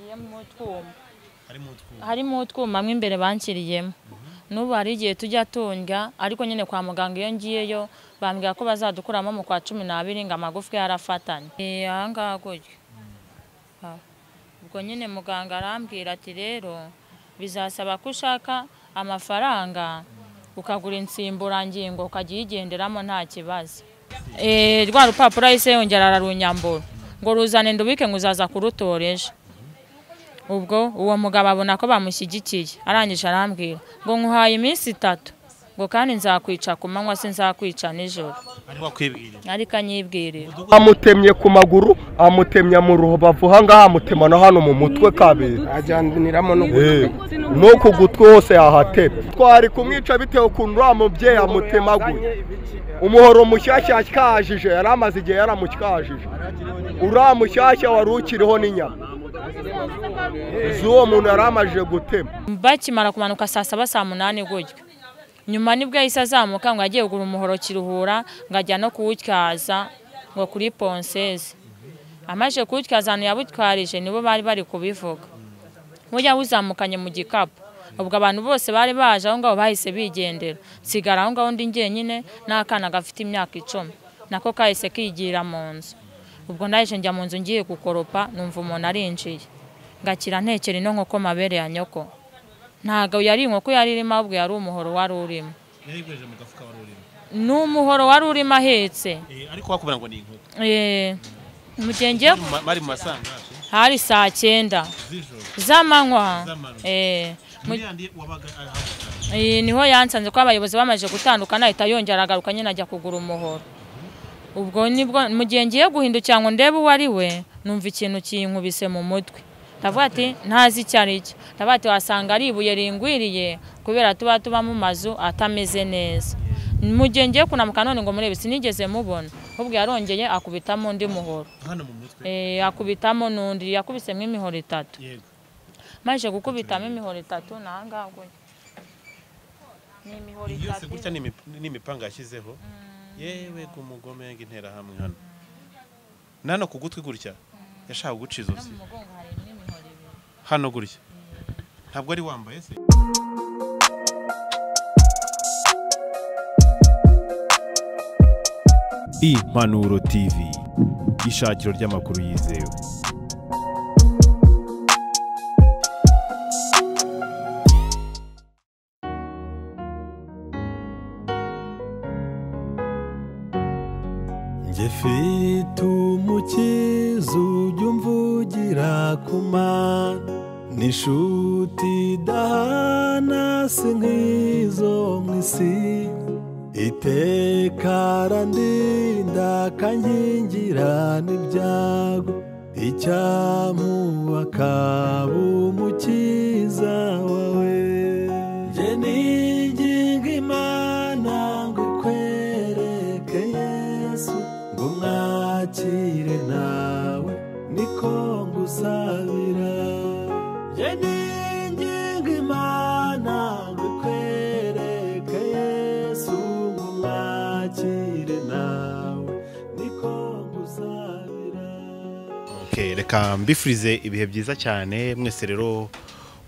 harimo utwuma harimo utwuma harimo utwuma mo imbere banshyiriyemo n'ubu hari igihe tujya tundya ariko nyine kwa muganga iyo ngiyeyo bambwira ko bazadukuramo mu kwa cumi n'abiri ngo amagufwa yarafatanye Eh, aha ngaha gutya Ah. ubwo nyine muganga arambwira ati rero bizasaba ko ushaka amafaranga ukagura insimburangingo ukajya uyigenderamo nta kibazo Eh, rwa rupapuro yahise yongera ararunyambura ngo ruzane ndubike ngo uzaza kurutora ejo ubwo uwo mugabo abona ko bamushyigikiye arangije arambwira ngo nkuhaye iminsi itatu ngo kandi nzakwica ku manywa se nzakwica nijoro arimo kwibwirira ariko anyibwirira amutemye ku maguru amutemya mu rubavu hangaha amutema no hano mu mutwe kabiri ajyaniramo Eh, no ku gutwi hose yahatemye twari kumwica bitewe ukuntu uriya mubyeyi amutemaguye umuhoro mushyashya yakajije yari amaze igihe yaramucyajije uriya mushyashya wari ukiriho n'inyama z'uwo muntu yari amajije gutema bakimara kumanuka saa saba saa munani gutyo nyuma nibwo yahise azamuka ngo agiye kugura umuhoro kiruhura ngo ajya no kuwutyaza ngo kuri ponseze amaze kuwutyaza ahantu yabutwarije nibo bari bari kubivuga bujya wuzamukanye mu gikapu ubwo abantu bose bari baje aho ngaho bahise bigendera nsigara aho ngaho ndi njyenyine n'akana gafite imyaka icumi nako kahise kigira mu nzu ubwo ndaje njya mu nzu ngiye gukoropa numva umuntu arinjiye ngakira ntekera ino nkoko mabere ya nyoko ntabwo yari inkoko yari irimo ahubwo yari umuhoro wari urimo yari yikoresheje mu gafuka wari urimo ni umuhoro wari urimo ahetse Eh, ariko wakubwira ngo ni inkoko Eh, mu gihe ngiye Mu ma- bari mu masangaje hari saa cyenda z'ijoro z'amanywa Z'amanywa. Eh, mu- muri yandi wabaga ahabuka Iyi niho yansanze ko abayobozi bamaze gutandukana ahita yongera agaruka nyine ajya kugura umuhoro ubwo nibwo mu gihe ngiye guhindukira ngo ndebe uwo ari we numva ikintu kinkubise mu mutwe ndavuga ati ntazi icyo ari cyo ndavuga ati wasanga ari ibuye ringwiriye kubera tuba tuba mu mazu atameze neza mu gihe ngiye kunamuka none ngo murebe sinigeze mubona ahubwo yarongeye akubitamo undi muhoro hano mu mutwe Eh, akubitamo n'undi yakubisemo imihoro itatu yego maze gukubitamo imihoro itatu ni aha ngaha gutya ni imihoro yose itatu gutya ni imip- ni imipanga yashyizeho yewe ku mugome interahamwe hano nano ku gutwi gutya yashaka guca izosi mugongo harimo imihoro ibiri hano gutya ntabwo ari wambaye se impanuro tv ishakiro ry'amakuru yizewe njye mfite umukiza ujya umvugira ku mana n'inshuti idahana si nk'izo mu isi iteka arandinda akankingira n'ibyago icyamuba akaba umukiza wawe njye niginga imana ngo ikwereke yesu ngo umwakire nawe niko ngusabira njye niginga imana ngo ikwereke yesu ngo umwakire nawe niko ngusabira Okay, reka mbifurize ibihe byiza cyane mwese rero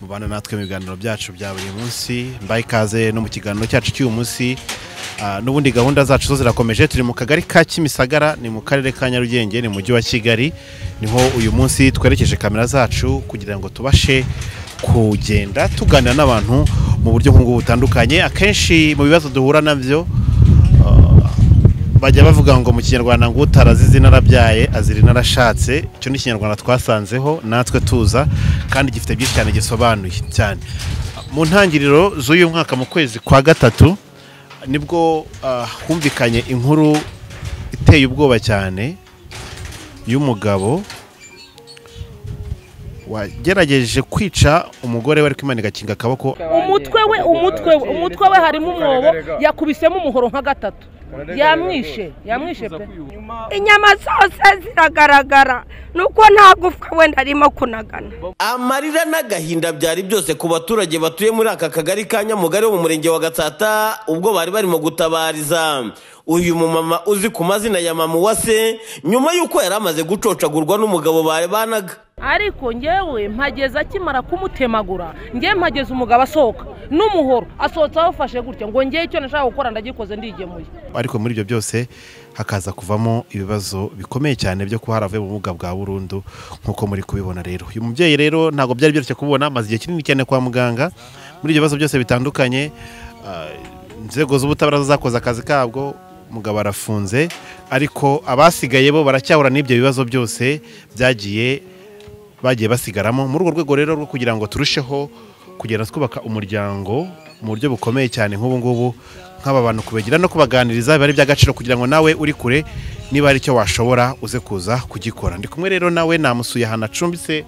mubana natwe mu biganiro byacu bya buri munsi mbaye ikaze no mu kiganiro cyacu cy'uyu munsi Ah, n'ubundi gahunda zacu zo zirakomeje turi mu kagari ka Kimisagara ni mu karere ka Nyarugenge ni mu mujyi wa Kigali niho uyu munsi twerekeje kamera zacu kugira ngo tubashe kugenda tuganira n'abantu mu buryo nk'ubwo butandukanye akenshi mu bibazo duhura nabyo bajya bavuga ngo mu kinyarwanda ngo utarazize narabyaye azira inarashatse icyo ni ikinyarwanda twasanzeho natwe tuza kandi gifite byinshi cyane gisobanuye cyane mu ntangiriro z'uyu mwaka mu kwezi kwa gatatu nibwo ah, humvikanye inkuru iteye ubwoba cyane y'umugabo wagerageje kwica umugore we ariko Imana igakinga akaboko umutwe we umutwe we umutwe we harimo umwobo yakubisemo umuhoro nka gatatu yamwishe yamwishe pe inyama zose ziragaragara nuko nta gufwa wenda arimo kunagana amarira n'agahinda byari byose ku baturage batuye muri aka kagari ka nyamugari wo mu murenge wa gatsata ubwo bari barimo gutabariza uyu mumama uzi ku mazina ya mama uwase nyuma y'uko yari amaze gucocagurwa n'umugabo bari banaga ariko ngewe mpageze akimara kumutemagura ngewe mpageze umugabo asohoka n'umuhoro asohotse awufashe gutya ngo ngewe icyo nashaka gukora ndagikoze ndigemuye ariko muri ibyo byose hakaza kuvamo ibibazo bikomeye cyane byo kuba haravuye mu bumuga bwa burundu nk'uko muri kubibona rero uyu mubyeyi rero ntabwo byari byoroshye kubona amaze igihe kinini cyane kwa muganga muri ibyo bibazo byose bitandukanye ah, inzego z'ubutabera zakoze akazi kabwo umugabo arafunze ariko abasigaye bo baracyahura n'ibyo bibazo byose byagiye bagiye basigaramo muri urwo rwego rero rwo kugira ngo turusheho kugenda twubaka umuryango mu buryo bukomeye cyane nk'ubu ngubu nk'aba bantu kubagira no kubaganiriza biba ari iby'agaciro kugira ngo nawe uri kure niba hari icyo washobora uze kuza kugikora ndi kumwe rero nawe namusuye ahantu acumbitse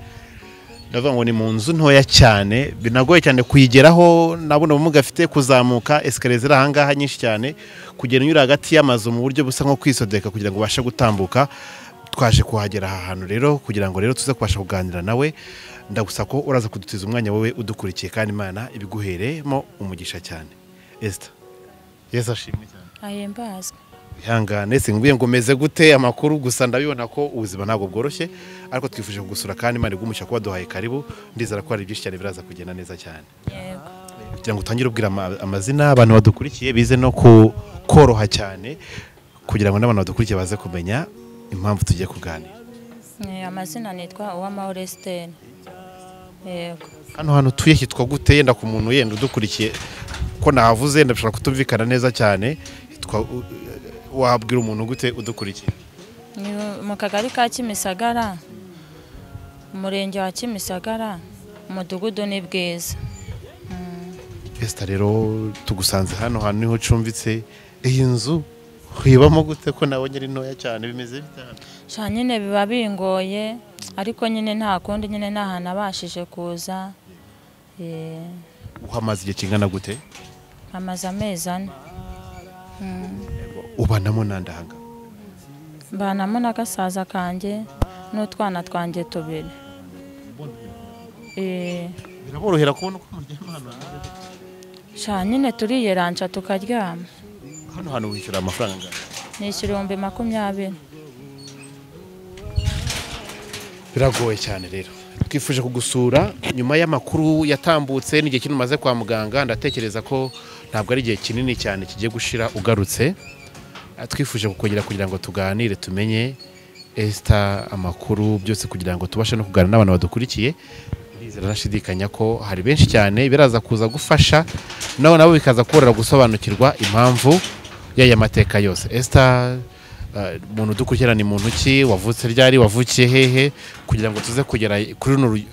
ndavuga ngo ni mu nzu ntoya cyane binagoye cyane kuyigeraho nabona ubumuga afite kuzamuka esikariye ziri ahangaha nyinshi cyane kugenda unyura hagati y'amazu mu buryo busa nko kwisodeka kugira ngo ubashe gutambuka twaje kuhagera aha hantu rero kugira ngo rero tuze kubasha kuganira nawe ndagusaba ko uraza kudutiza umwanya wowe udukurikiye kandi imana ibiguheremo umugisha cyane esita yesi ashimwe cyane ahimbazwe ihangane singuye ngo umeze gute amakuru gusa ndabibona ko ubuzima ntabwo bworoshye ariko twifuje kugusura kandi imana igumisha kuba duhaye karibu ndizera ko hari byinshi cyane biraza kugenda neza cyane yego kugira ngo utangire ubwira ama- amazina abantu badukurikiye bize no ku koroha cyane kugira ngo n'abantu badukurikiye baze kumenya impamvu tugiye kuganira Eh, amazina nitwa uwamahoro esiteri yego hano hantu utuye hitwa gute yenda ku muntu yenda udukurikiye ko nahavuze yenda bishobora kutumvikana neza cyane hitwa u- wabwira umuntu gute udukurikiye ni mu kagari ka kimisagara umurenge wa kimisagara umudugudu ni bwiza Esta rero tugusanze hano hantu niho ucumbitse iyi nzu uyibamo gute ko nawe nyine ntoya cyane bimeze bite hano? sha nyine biba bingoye ariko nyine nta kundi nyine nta hantu abashije kuza Eh, uhamaze igihe kingana gute amaze amezi ane ubanamo nandahanga mbanamo n'agasaza kanjye n'utwana twanjye tubiri Eh, biraborohera kubona uko muryama hano hantu. sha nyine turiyeranja tukaryama hano hantu wishyura amafaranga angana ni ikirombe makumyabiri biragoye cyane rero twifuje kugusura nyuma y'amakuru yatambutse n'igihe kinini umaze kwa muganga ndatekereza ko ntabwo ari igihe kinini cyane kigiye gushira ugarutse Ah, twifuje kukongera kugira ngo tuganire tumenye esita amakuru byose kugira ngo tubashe no kuganira n'abantu badukurikiye ndizera nashidikanya ko hari benshi cyane biraza kuza gufasha nabo nabo bikaza kuborohera gusobanukirwa impamvu y'aya mateka yose esita umuntu udukurikirana ni muntu ki wavutse ryari wavukiye hehe kugira ngo tuze kugera kuri runo ru-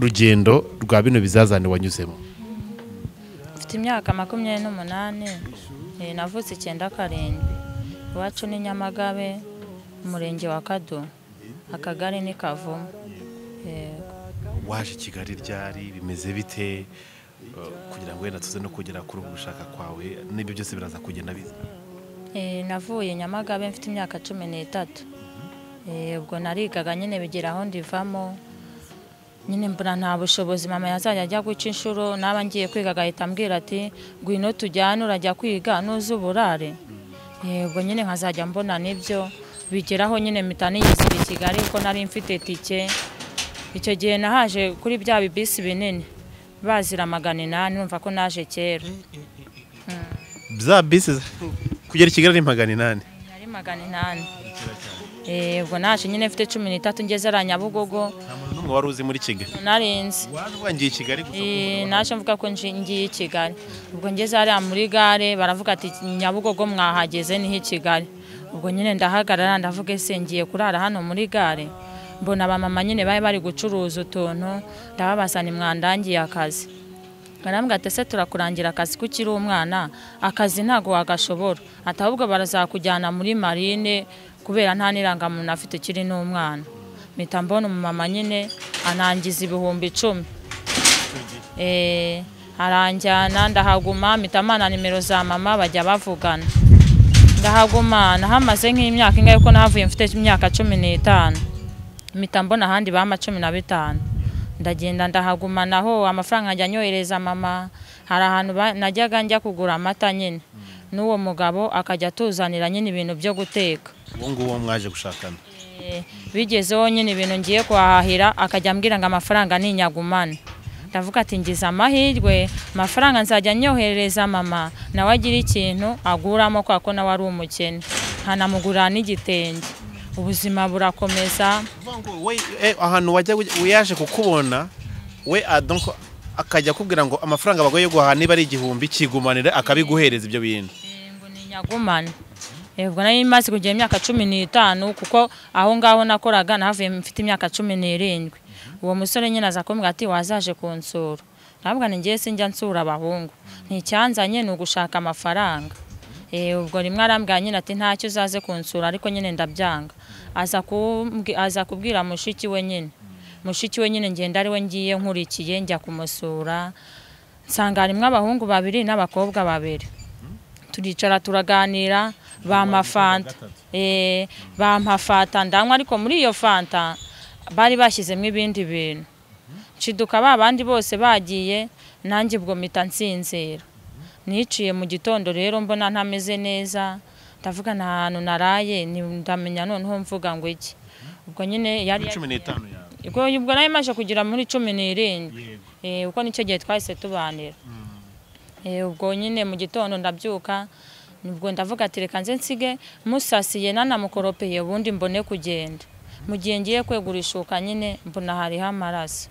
rugendo rwa bino bizazane wanyuzemo mfite imyaka makumyabiri n'umunani eh, navutse icyenda karindwi iwacu ni nyamagabe umurenge wa kado akagari ni kavumu Yego. waje kigali ryari bimeze bite kugira ngo wenda tuze no kugera kuri ubu gushaka kwawe n'ibyo byose biraza kugenda biza Eh, navuye nyamagabe mfite imyaka cumi n'itatu Eh, ubwo narigaga nyine bigira aho ndivamo nyine mbona nta bushobozi mama yazajya ajya guca inshuro naba ngiye kwiga agahita ambwira ati ngwino tujyane urajya kwiga nuze uburare Eh, ubwo nyine nkazajya mbona nibyo bigeraho nyine mpita niyizira i kigali kuko nari mfite tike icyo gihe nahaje kuri bya bibisi binini bazira magana inani numva ko naje kera za bisi kugera i kigali ni magana inani Nari magana inani. Eh, ubwo naje nyine mfite cumi n'itatu ngeze ariya Nyabugogo nta muntu n'umwe wari uzi muri kigali narinzi waje wangiye i kigali gusa Eh, naje mvuga ko nji- ngiye i Kigali ubwo ngeze hariya muri gare baravuga ati Nyabugogo mwahageze niho i Kigali ubwo nyine ndahagarara ndavuga ese ngiye kurara hano muri gare mbona abamama nyine bari bari gucuruza utuntu ndababaza ni mwandangiye akazi barambwira ati ese turakurangira akazi ko ukiri umwana akazi ntabwo wagashobora ati ahubwo barazakujyana muri marine kubera nta n'irangamuntu afite ukiri n'umwana mpita mbona umumama nyine anangiza ibihumbi icumi Eh, aranjyana ndahaguma mpita amana nimero za mama bajya bavugana ndahaguma nahamaze nk'imyaka ingahe kuko nahavuye mfite imyaka cumi n'itanu mpita mbona ahandi bampa cumi na bitanu ndagenda ndahaguma naho amafaranga njya nyohereza mama hari ahantu ba- najyaga njya kugura amata nyine n'uwo mugabo akajya atuzanira nyine ibintu byo guteka uwo nguwo mwaje gushakana Eh, bigezeho nyine ibintu ngiye kuhahahira akajya ambwira ngo amafaranga ni inyagumane ndavuga ati ngize amahirwe amafaranga nzajya nyoherereza mama nawe agira ikintu aguramo kubera ko nawe ari umukene nkanamugurira n'igitenge ubuzima burakomeza Uvuga ngo we eh, ahantu wajya ujya- uyaje kukubona we ah, donc akajya akubwira ngo amafaranga abagoye guhaha niba ari igihumbi kigumanire akabiguhereza ibyo bintu ngo ni inyagumane ubwo nari imaze kugira imyaka cumi n'itanu kuko aho ngaho nakoraga nahavuye mfite imyaka cumi n'irindwi uwo musore nyine aza kumbwira ati wazaje kunsura ntabwo ngiye sinjya nsura abahungu nticyanzanye ni ugushaka amafaranga Eh, ubwo rimwe arambwira nyine ati ntacyo uzaze kunsura ariko nyine ndabyanga aza kumbwi- aza kubwira mushiki we nyine mushiki we nyine ngenda ari we ngiye nkurikiye njya kumusura nsanga harimo abahungu babiri n'abakobwa babiri turicara turaganira bampa fanta Eh, bampa fanta ndanywa ariko muri iyo fanta bari bashyizemo ibindi bintu nshiduka ba bandi bose bagiye nanjye ubwo mpita nsinzira niciye mu gitondo rero mbona ntameze neza ndavuga nta hantu naraye ni- ndamenya noneho mvuga ngo iki ubwo nyine yari cumi n'itanu yawe ubwo ubwo nayo imaze kugera muri cumi n'irindwi Eh, kuko nicyo gihe twahise tubanira Eh, ubwo nyine mu gitondo ndabyuka ubwo ndavuga ati reka nze nsige musasiye nanamukoropeye ubundi mbone kugenda mu gihe ngiye kwegura ishuka nyine mbona hariho amaraso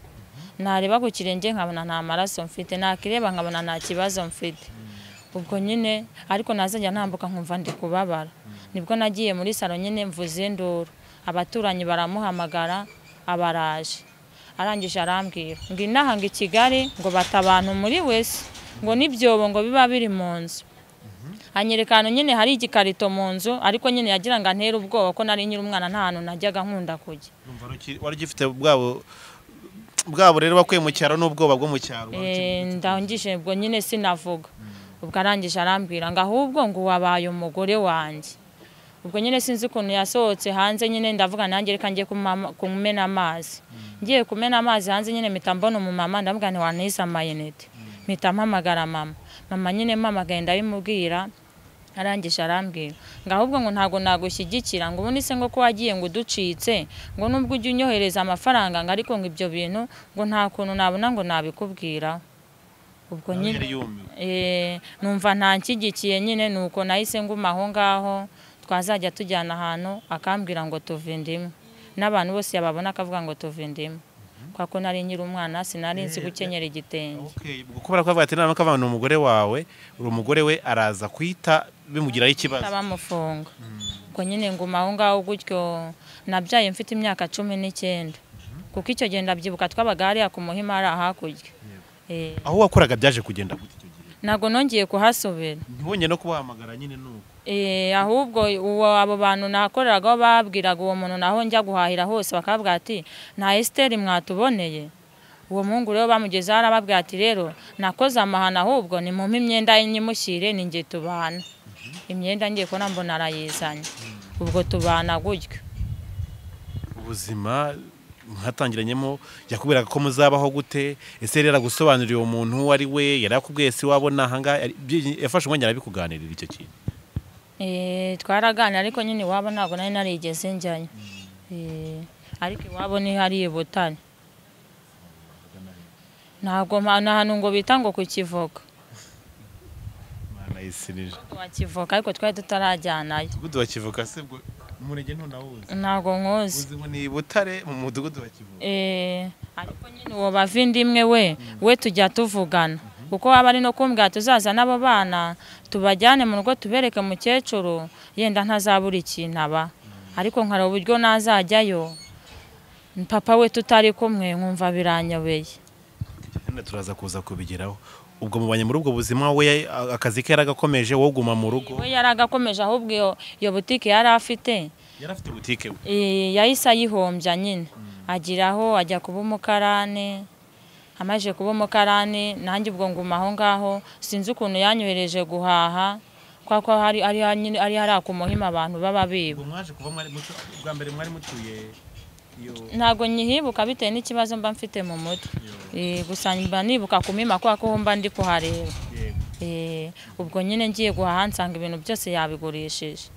nareba ku kirenge nkabona nta maraso mfite nakireba nkabona nta kibazo mfite ubwo nyine ariko nazajya ntambuka nkumva ndi kubabara nibwo nagiye muri salo nyine mvuze induru abaturanyi baramuhamagara abaraje arangije arambwira ngo inaha ngo i kigali ngo bata abantu muri wese ngo n'ibyobo ngo biba biri mu nzu anyereka ahantu nyine hari igikarito mu nzu ariko nyine yagira ngo antere ubwoba ko nari nkiri umwana nta hantu najyaga nkunda kujya Urumva ruki- wari ugifite bwabo bwabo rero bakuye mu cyaro n'ubwoba bwo mu cyaro wari uki- Eh, ndangije ubwo nyine sinavuga ubwo arangije arambwira ngo ahubwo ngo wabaye umugore wanjye ubwo nyine sinzi ukuntu yasohotse hanze nyine ndavuga nanjye reka njye kumama- kumena amazi ngiye kumena amazi hanze nyine mpita mbona umumama ndavuga nti wantize amayinite mpita mpamagara mama mama nyine mpamagaye ndabimubwira arangije arambwira ngo ahubwo ngo ntabwo nagushyigikira ngo ubundi se ngo ko wagiye ngo uducitse ngo nubwo ujya unyohereza amafaranga ngo ariko ngo ibyo bintu ngo nta kuntu nabona ngo nabikubwiraho ubwo nyine yari yumiwe Eh, numva ntanshyigikiye nyine nuko nahise nguma aho ngaho twazajya tujyana ahantu akambwira ngo tuve ndimwe n'abantu bose yababona akavuga ngo tuve ndimwe kubera ko nari nkiri umwana sinari nzi gukenyera igitenge Okay, ubwo kubera ko avuga ati naramuka ni umugore wawe uri umugore we araza kwita bimugiraho ikibazo bamufunga ubwo nyine nguma aho ngaho gutyo nabyaye mfite imyaka cumi n'icyenda kuko icyo gihe ndabyibuka twabaga hariya ku muhima ari hakurya Eh, aho wakoraga byaje kugenda gute icyo gihe ntabwo nongeye kuhasubira ntibonye no kubahamagara nyine nuko Eh, ahubwo uwo abo bantu nakoreraga babwiraga uwo muntu naho njya guhahira hose bakavuga ati nta esiteri mwatuboneye uwo muhungu rero bamugezeho arababwira ati rero nakoze amahano ahubwo nimumpe imyenda ye nyimushyire ni njye tubana imyenda ngiye kubona mbona arayizanye ubwo tubana gutyo ubuzima mwatangiranyemo yakubwiraga ko muzabaho gute ese yari yaragusobanuriye uwo muntu uwo ari we yari yakubwiye si wabona ahangaha yari- byi- yafashe umwanya arabikuganirira icyo kintu Eh, twaraganira ariko nyine iwabo ntabwo nari narigeze njyayo Eh, ariko iwabo ni hariya i butare ntabwo mpa- ni ahantu ngo bita ngo ku kivoka Imana yisinije wa kivoka ariko twari tutarajyanayo umudugudu wa kivuka se ubwo umurenge ntunawuzi ntabwo nkuzi uzi ngo ni i butare mu mudugudu wa kivuka Eh, ariko nyine uwo bavindimwe we we tujya tuvugana kuko waba ari no kumbwira tuzaza n'abo bana tubajyane mu rugo tubereke mukecuru yenda ntazabura ikintu aba ariko nkara uburyo nazajyayo papa we tutari kumwe nkumva biranyobeye Nyine turaza kuza kubigeraho ubwo mubanye muri ubwo buzima we ya- akazi ke yaragakomeje wowe uguma mu rugo we yaragakomeje ahubwo iyo- iyo butike yari afite yari afite butike we Eh, yahise ayihombya nyine agiraho ajya kuba umukarani amaze kuba umukarani nanjye ubwo nguma aho ngaho sinzi ukuntu yanyohereje guhaha kwa ko hari ari nyine ari hariya ku muhima abantu baba biba ubwo mwaje kuva mwari mutu bwa mbere mwari mutuye iyo ntabwo nyihibuka bitewe n'ikibazo mba mfite mu mutwe Eh, gusa mba nibuka ku mima kubera ko mba ndi kuhareba yego Eh, ubwo nyine ngiye guhaha nsanga ibintu byose yabigurishije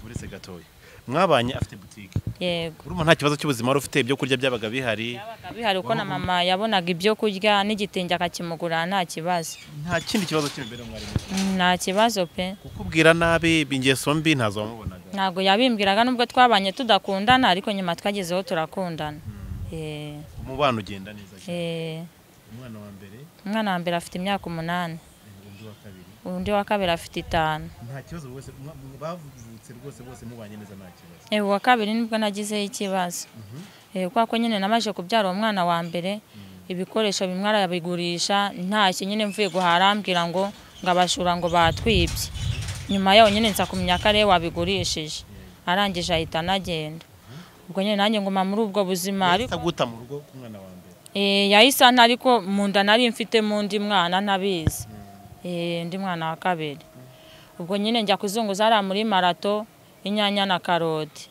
uretse gatoya mwabanye afite butike yego urumva nta kibazo cy'ubuzima wari ufite ibyo kurya byabaga bihari Yabaga bihari kuko na mama yabonaga ibyo kurya n'igitenge akakimugurira nta kibazo nta kindi kibazo cy'imibereho mwari mufite nta kibazo pe kukubwira nabi ingeso mbi ntazo wamubonaga ntabwo yabimbwiraga nubwo twabanye tudakundana ariko nyuma twagezeho turakundana Eh, umubano ugenda neza cyane. eh, umwana wa mbere umwana wa mbere afite imyaka umunani undi wa kabiri undi wa kabiri afite itanu nta kibazo bose mwa- bavutse rwose bose mubanye neza nta kibazo Eh, uwa kabiri nibwo nagizeho ikibazo Eh, kubera ko nyine namaze kubyara uwo mwana wa mbere ibikoresho bimwe arabigurisha ntacyo nyine mvuye guharambwira ngo ngo abashura ngo batwibye nyuma yaho nyine nza kumenya ko ariwe wabigurishije arangije ahita anagenda ubwo nyine nanjye nguma muri ubwo buzima ariko guta mu rugo ku mwana wa mbere Eh, yahise anta ariko mu nda nari mfitemo undi mwana ntabizi Eh, undi mwana wa kabiri ubwo nyine njya kuzunguza hariya muri marato inyanya na karoti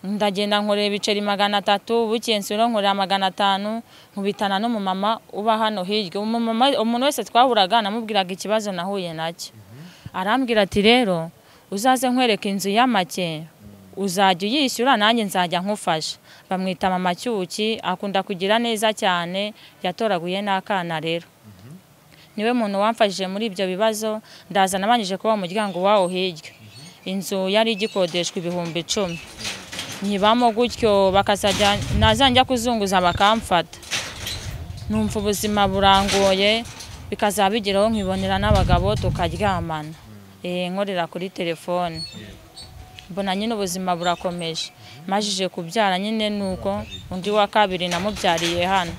ndagenda nkorera ibiceri magana atatu bukeye nsubira nkorera magana atanu nkubitana n'umumama uba hano hirya umumama umuntu wese twahuraga namubwiraga ikibazo nahuye nacyo arambwira ati rero uzaze nkwereka inzu y'amake uzajya uyishyura nanjye nzajya nkufasha bamwita mama cyuki akunda kugira neza cyane yatoraguye n'akana rero niwe muntu wamfashije muri ibyo bibazo ndaza nabanje kuba umuryango wawo hirya inzu yari igikodeshwa ibihumbi icumi nyibamo gutyo bakazajya nazajya kuzunguza bakamfata numva ubuzima burangoye bikazaba bigeraho nkibonera n'abagabo tukaryamana Eh, nkorera kuri telefone mbona nyine ubuzima burakomeje majije kubyara nyine nuko undi wa kabiri namubyariye hano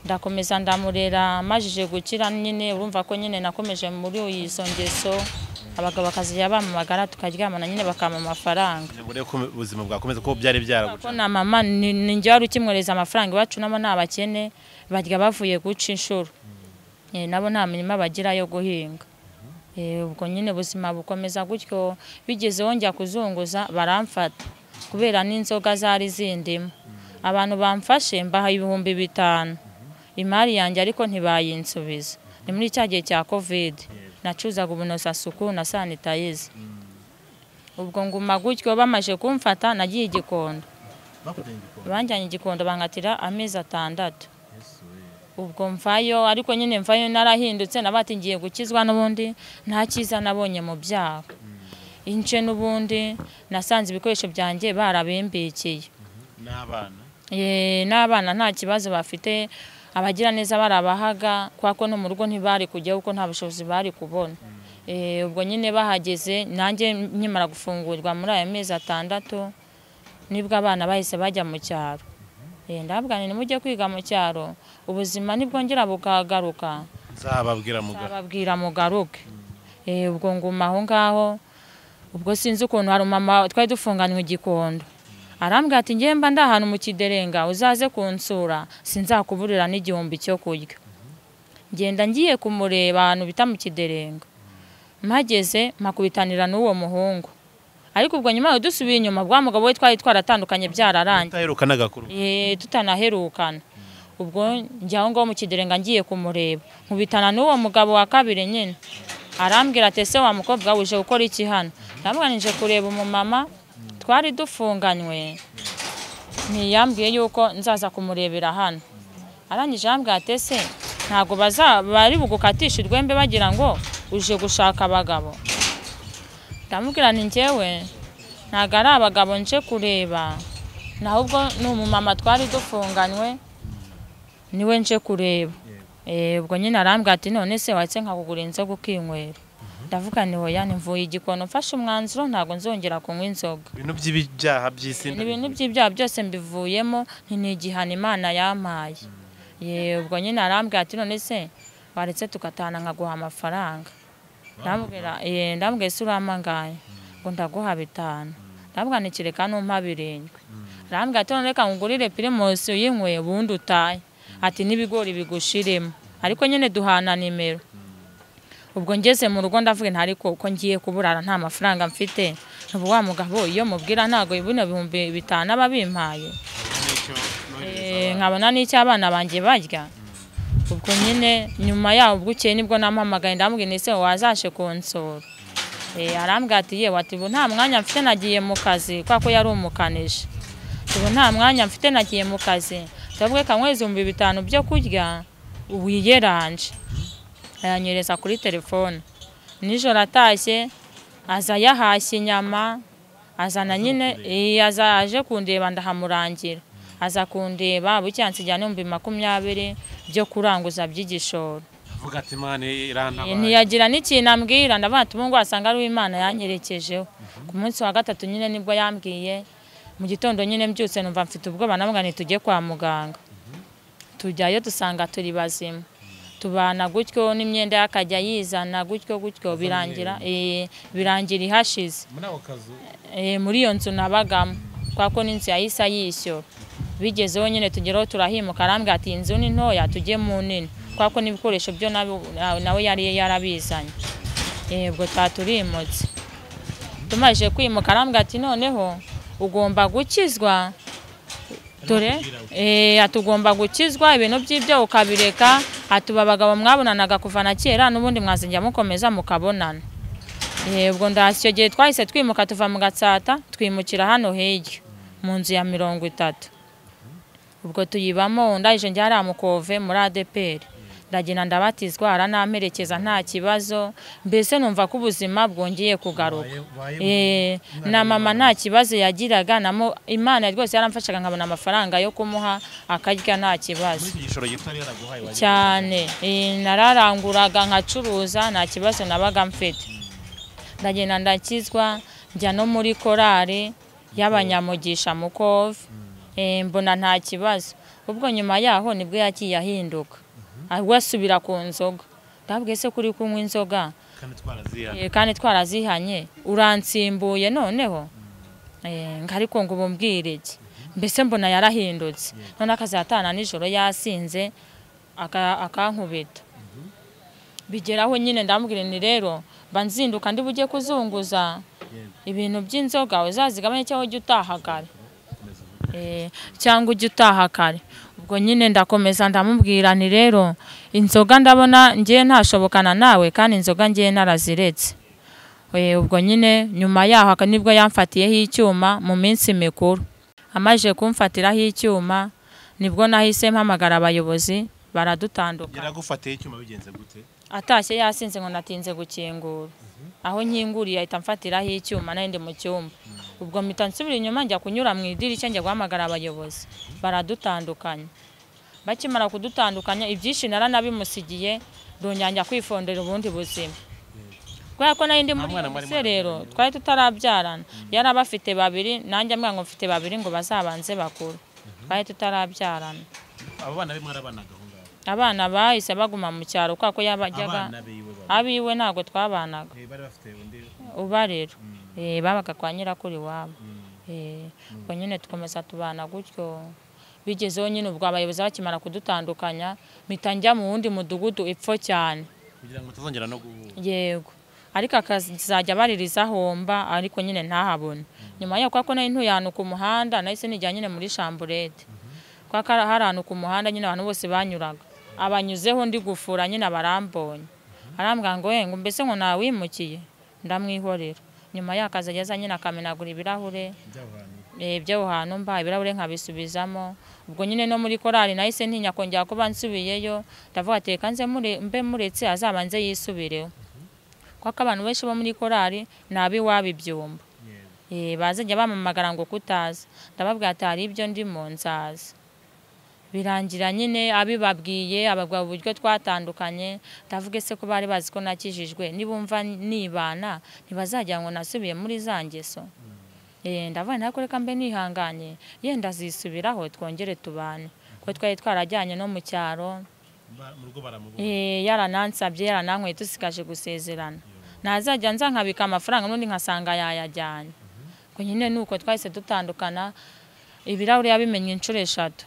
ndakomeza ndamurera majije gukira nyine urumva ko nyine nakomeje muri izo ngeso abagabo bakazajya bamamagara tukaryamana nyine bakampa amafaranga kugira ngo urebe ko ubuzima bwakomeza kuko byari ko byaraguca na mama ni ni njye wari ukimwohereza amafaranga iwacu nabo ni abakene barya bavuye guca inshuro Eh, nabo nta mirima bagira yo guhinga Eh, ubwo nyine ubuzima bukomeza gutyo bigezeho njya kuzunguza baramfata kubera n'inzoga zari zindimo abantu bamfashe mbaha ibihumbi bitanu imari yanjye ariko ntibayinsubiza ni muri cya gihe cya covid nacuzaga ubunozasuku na sanitayiza ubwo nguma gutyo bamaze kumfata nagiye igikondo banjyanye igikondo bankatira amezi atandatu ubwo mvayo ariko nyine mvayo narahindutse nabati ngiye gukizwa n'ubundi nta cyiza nabonye mu byaha ince n'ubundi nasanze ibikoresho byanjye barabimbikiye n'abana Eh, n'abana nta kibazo bafite abagira neza barabahaga kuko no mu rugo ntibari kujya kuko nta bushobozi bari kubona Eh, ubwo nyine bahageze nanjye nkimara gufungurwa muri aya mezi atandatu nibwo abana bahise bajya mu cyaro Eh, ndababwira nti nimujye kwiga mu cyaro ubuzima nibwongera bukagaruka nzababwira mugabo babwira mugaruke Eh, ubwo nguma aho ngaho ubwo sinzi ukuntu hari umumama twari dufunganywe igikondo arambwira ati njye mba ndi ahantu mu kiderenga uzaze kunsura sinzakuburira n'igihumbi cyo kurya ngenda ngiye kumureba ahantu bita mu kiderenga mpageze mpakubitanira n'uwo muhungu ariko ubwo nyuma yaho dusubiye inyuma bwa mugabo we twari twaratandukanye byararangiye utaherukanaga kuri ubu Eh, tutanaherukana ubwo njya aho ngaho mu kiderenga ngiye kumureba nkubitana n'uwo mugabo wa kabiri nyine arambwira ati ese wa mukobwa wawe uje gukora iki hano ndamuganije kureba umumama twari dufunganywe ntiyambwiye yuko nzaza kumurebera hano arangije yambwira ati ese ntabwo baza- bari bugukatishe urwembe bagira ngo uje gushaka abagabo ndamubwira ni njyewe ntabwo ari abagabo nje kureba naho ubwo ni umumama twari dufunganywe niwe nje kureba Eh, ubwo nyine arambwira ati none se watse nkakugura inzoga ukinywera ndavuga ni hoya ntivuye igikono mfashe umwanzuro ntabwo nzongera kunywa inzoga ibintu by'ibyaha by'isi ni ibintu by'ibyaha byose mbivuyemo nti ni igihano imana yampaye Ye, ubwo nyine arambwira ati none se waretse tugatana nkaguha amafaranga ndamubwira eh, ndamubwira ese urampangaye ngo ndaguha bitanu ndamubwira nti kereka numpa birindwi arambwira ati none reka nkugurire pirimusi uyinywe ubundi utahe ati n'ibigori bigushiremo ariko nyine duhana nimero ubwo ngeze mu rugo ndavuga nti ariko ko ngiye kuburara nta mafaranga mfite ntubu wa mugabo iyo mubwira ntabwo bino bihumbi bitanu aba bimpaye Eh, nkabona n'icyo abana banjye barya ubwo nyine nyuma yaho ubwo ukeye nibwo namuhamagaye ndamubwira ese wazashe kunsura Eh, arambwira ati yewe ati ubu nta mwanya mfite nagiye mu kazi kubera ko yari umukanishi ubu nta mwanya mfite nagiye mu kazi ndavuga kamwe ibihumbi bitanu byo kurya ubu yeranje ayanyereza kuri telefone nijoro atashye aza yahashye inyama azana nyine eh, aza aje kundeba ndahamurangira aza kundeba bucya nsigira n'ibihumbi makumyabiri byo kuranguza by'igishoro avuga ati imana irantabaye ntiyagira n'ikintu ambwira ndavuga ati ubu ngubu wasanga ari uw'imana yanyerekejeho ku munsi wa gatatu nyine nibwo yambwiye mu gitondo nyine mbyutse numva mfite ubwoba navuga ngo tujye kwa muganga tujyayo dusanga turi bazima tubana gutyo n'imyenda y'akajya yizana gutyo gutyo birangira eh, birangira ihashize muri ako kazu Eh, muri iyo nzu nabagamo kubera ko n'inzu yahise ayishyura bigezeho nyine tugeraho turahimuka arambwira ati inzu ni ntoya tujye mu nini kubera ko n'ibikoresho byo nabo- na- nawe yari yarabizanye Eh, ubwo twaturimutse tumaze kwimuka arambwira ati noneho ugomba gukizwa dore eh, ati ugomba gukizwa ibintu by'ibyo ukabireka atuba abagabo mwabonanaga kuva na kera n'ubundi mwazajya mukomeza mukabonana Eh, ubwo ndahashye gihe twahise twimuka tuva mu gatsata twimukira hano hirya mu nzu ya mirongo itatu ubwo tuyibamo ndahije njya hariya mu kove muri adeperi ndagenda ndabatizwa aranamperekeza nta kibazo mbese numva ko ubuzima bwongeye kugaruka Eh, na mama nta kibazo yagiraga namo imana rwose yaramfashaga nkabona amafaranga yo kumuha akarya nta kibazo iki gishoro gito yari yaraguhaye wagiye cyane Eh, nararanguraga nkacuruza nta kibazo nabaga mfite ndagenda ndakizwa njya no muri korari y'abanyamugisha mu kove Eh, mbona nta kibazo ubwo nyuma yaho nibwo yagiye ahinduka ahubwo asubira ku nzoga ndabwe ese kuri kunywa inzoga kandi twarazihana Eh, kandi twarazihanye uransimbuye noneho Eh, ngo ariko ngo ubumbwire iki mbese mbona yarahindutse none akazatana nijoro yasinze aka- akankubita bigeraho nyine ndamubwira ni rero mba nzinduka ndi bujye kuzunguza ibintu by'inzoga uzazigabanye cyangwa ujye utaha kare Eh, cyangwa ujye utaha kare ubwo nyine ndakomeza ndamubwira ni rero inzoga ndabona ngiye ntashobokana nawe kandi inzoga ngiye naraziretse Eh, ubwo nyine nyuma yaho aka- nibwo yamfatiyeho icyuma mu minsi mikuru amaze kumfatiraho icyuma nibwo nahise mpamagara abayobozi baradutandukana yaragufatiye icyuma bigenze gute atashye yasinze ngo natinze gukingura aho nkinguriye ahita amfatiraho icyuma nandi mu cyumba ubwo mpita nsubira inyuma njya kunyura mu idirishya njya guhamagara abayobozi baradutandukanya bakimara kudutandukanya ibyinshi naranabimusigiye ndongera njya kwifondera ubundi buzima kubera ko nari ndi muri mwana mwari rero twari tutarabyarana yari aba afite babiri nanjye ambwira ngo mfite babiri ngo bazabanze bakuru twari tutarabyarana abo bana be mwarabanaga aho ngaho abana bahise baguma mu cyaro kubera ko yabajyaga abana be iwe baba abiwe ntabwo twabanaga Eh, bari bafite undi ubarera Eh, babaga kwa nyirakuru iwabo Eh, ubwo nyine dukomeza tubana gutyo bigezeho nyine ubwo abayobozi bakimara kudutandukanya mpita njya mu wundi mudugudu epfo cyane kugira ngo tuzongera no guhura yego ariko akazajya baririza ahomba ariko nyine ntahabone nyuma yaho kubera ko nari ntuye ahantu ku muhanda nahise nijya nyine muri shamburete kubera ko hari ahantu ku muhanda nyine abantu bose banyuraga abanyuzeho ndi gufura nyine abarambonye arambwira ngo "Eh, ngo mbese ngo nawimukiye ndamwihorera nyuma yaho akazajya aza nyine akamenagura ibirahure Eh, byo hantu mba ibirahure nkabisubizamo ubwo nyine no muri korari nahise ntinya kongera kuba nsubiyeyo ndavuga ati reka nze mure- mbe muretse azabanze yisubireho kuko abantu benshi bo muri korari ni ab'iwabo ibyumba Eh, bazajya bamamagara ngo kutaza ndababwira ati hari ibyo ndimo nzaza birangira nyine abibabwiye ababwira uburyo twatandukanye ndavuga ese ko bari bazi ko nakijijwe nibumva nibana ntibazajya ngo nasubiye muri za ngeso Eh, ndavuga nako reka mbe nihanganye yenda azisubiraho twongere tubane kuko twari twarajyanye no mu cyaro Ba- mu rugo baramubona Eh, yaranansabye yarananyweye dusigaje gusezerana ntazajya nza nkabika amafaranga n'undi nkasanga yayajyanye ngo nyine nuko twahise dutandukana ibirahuri yabimenye inshuro eshatu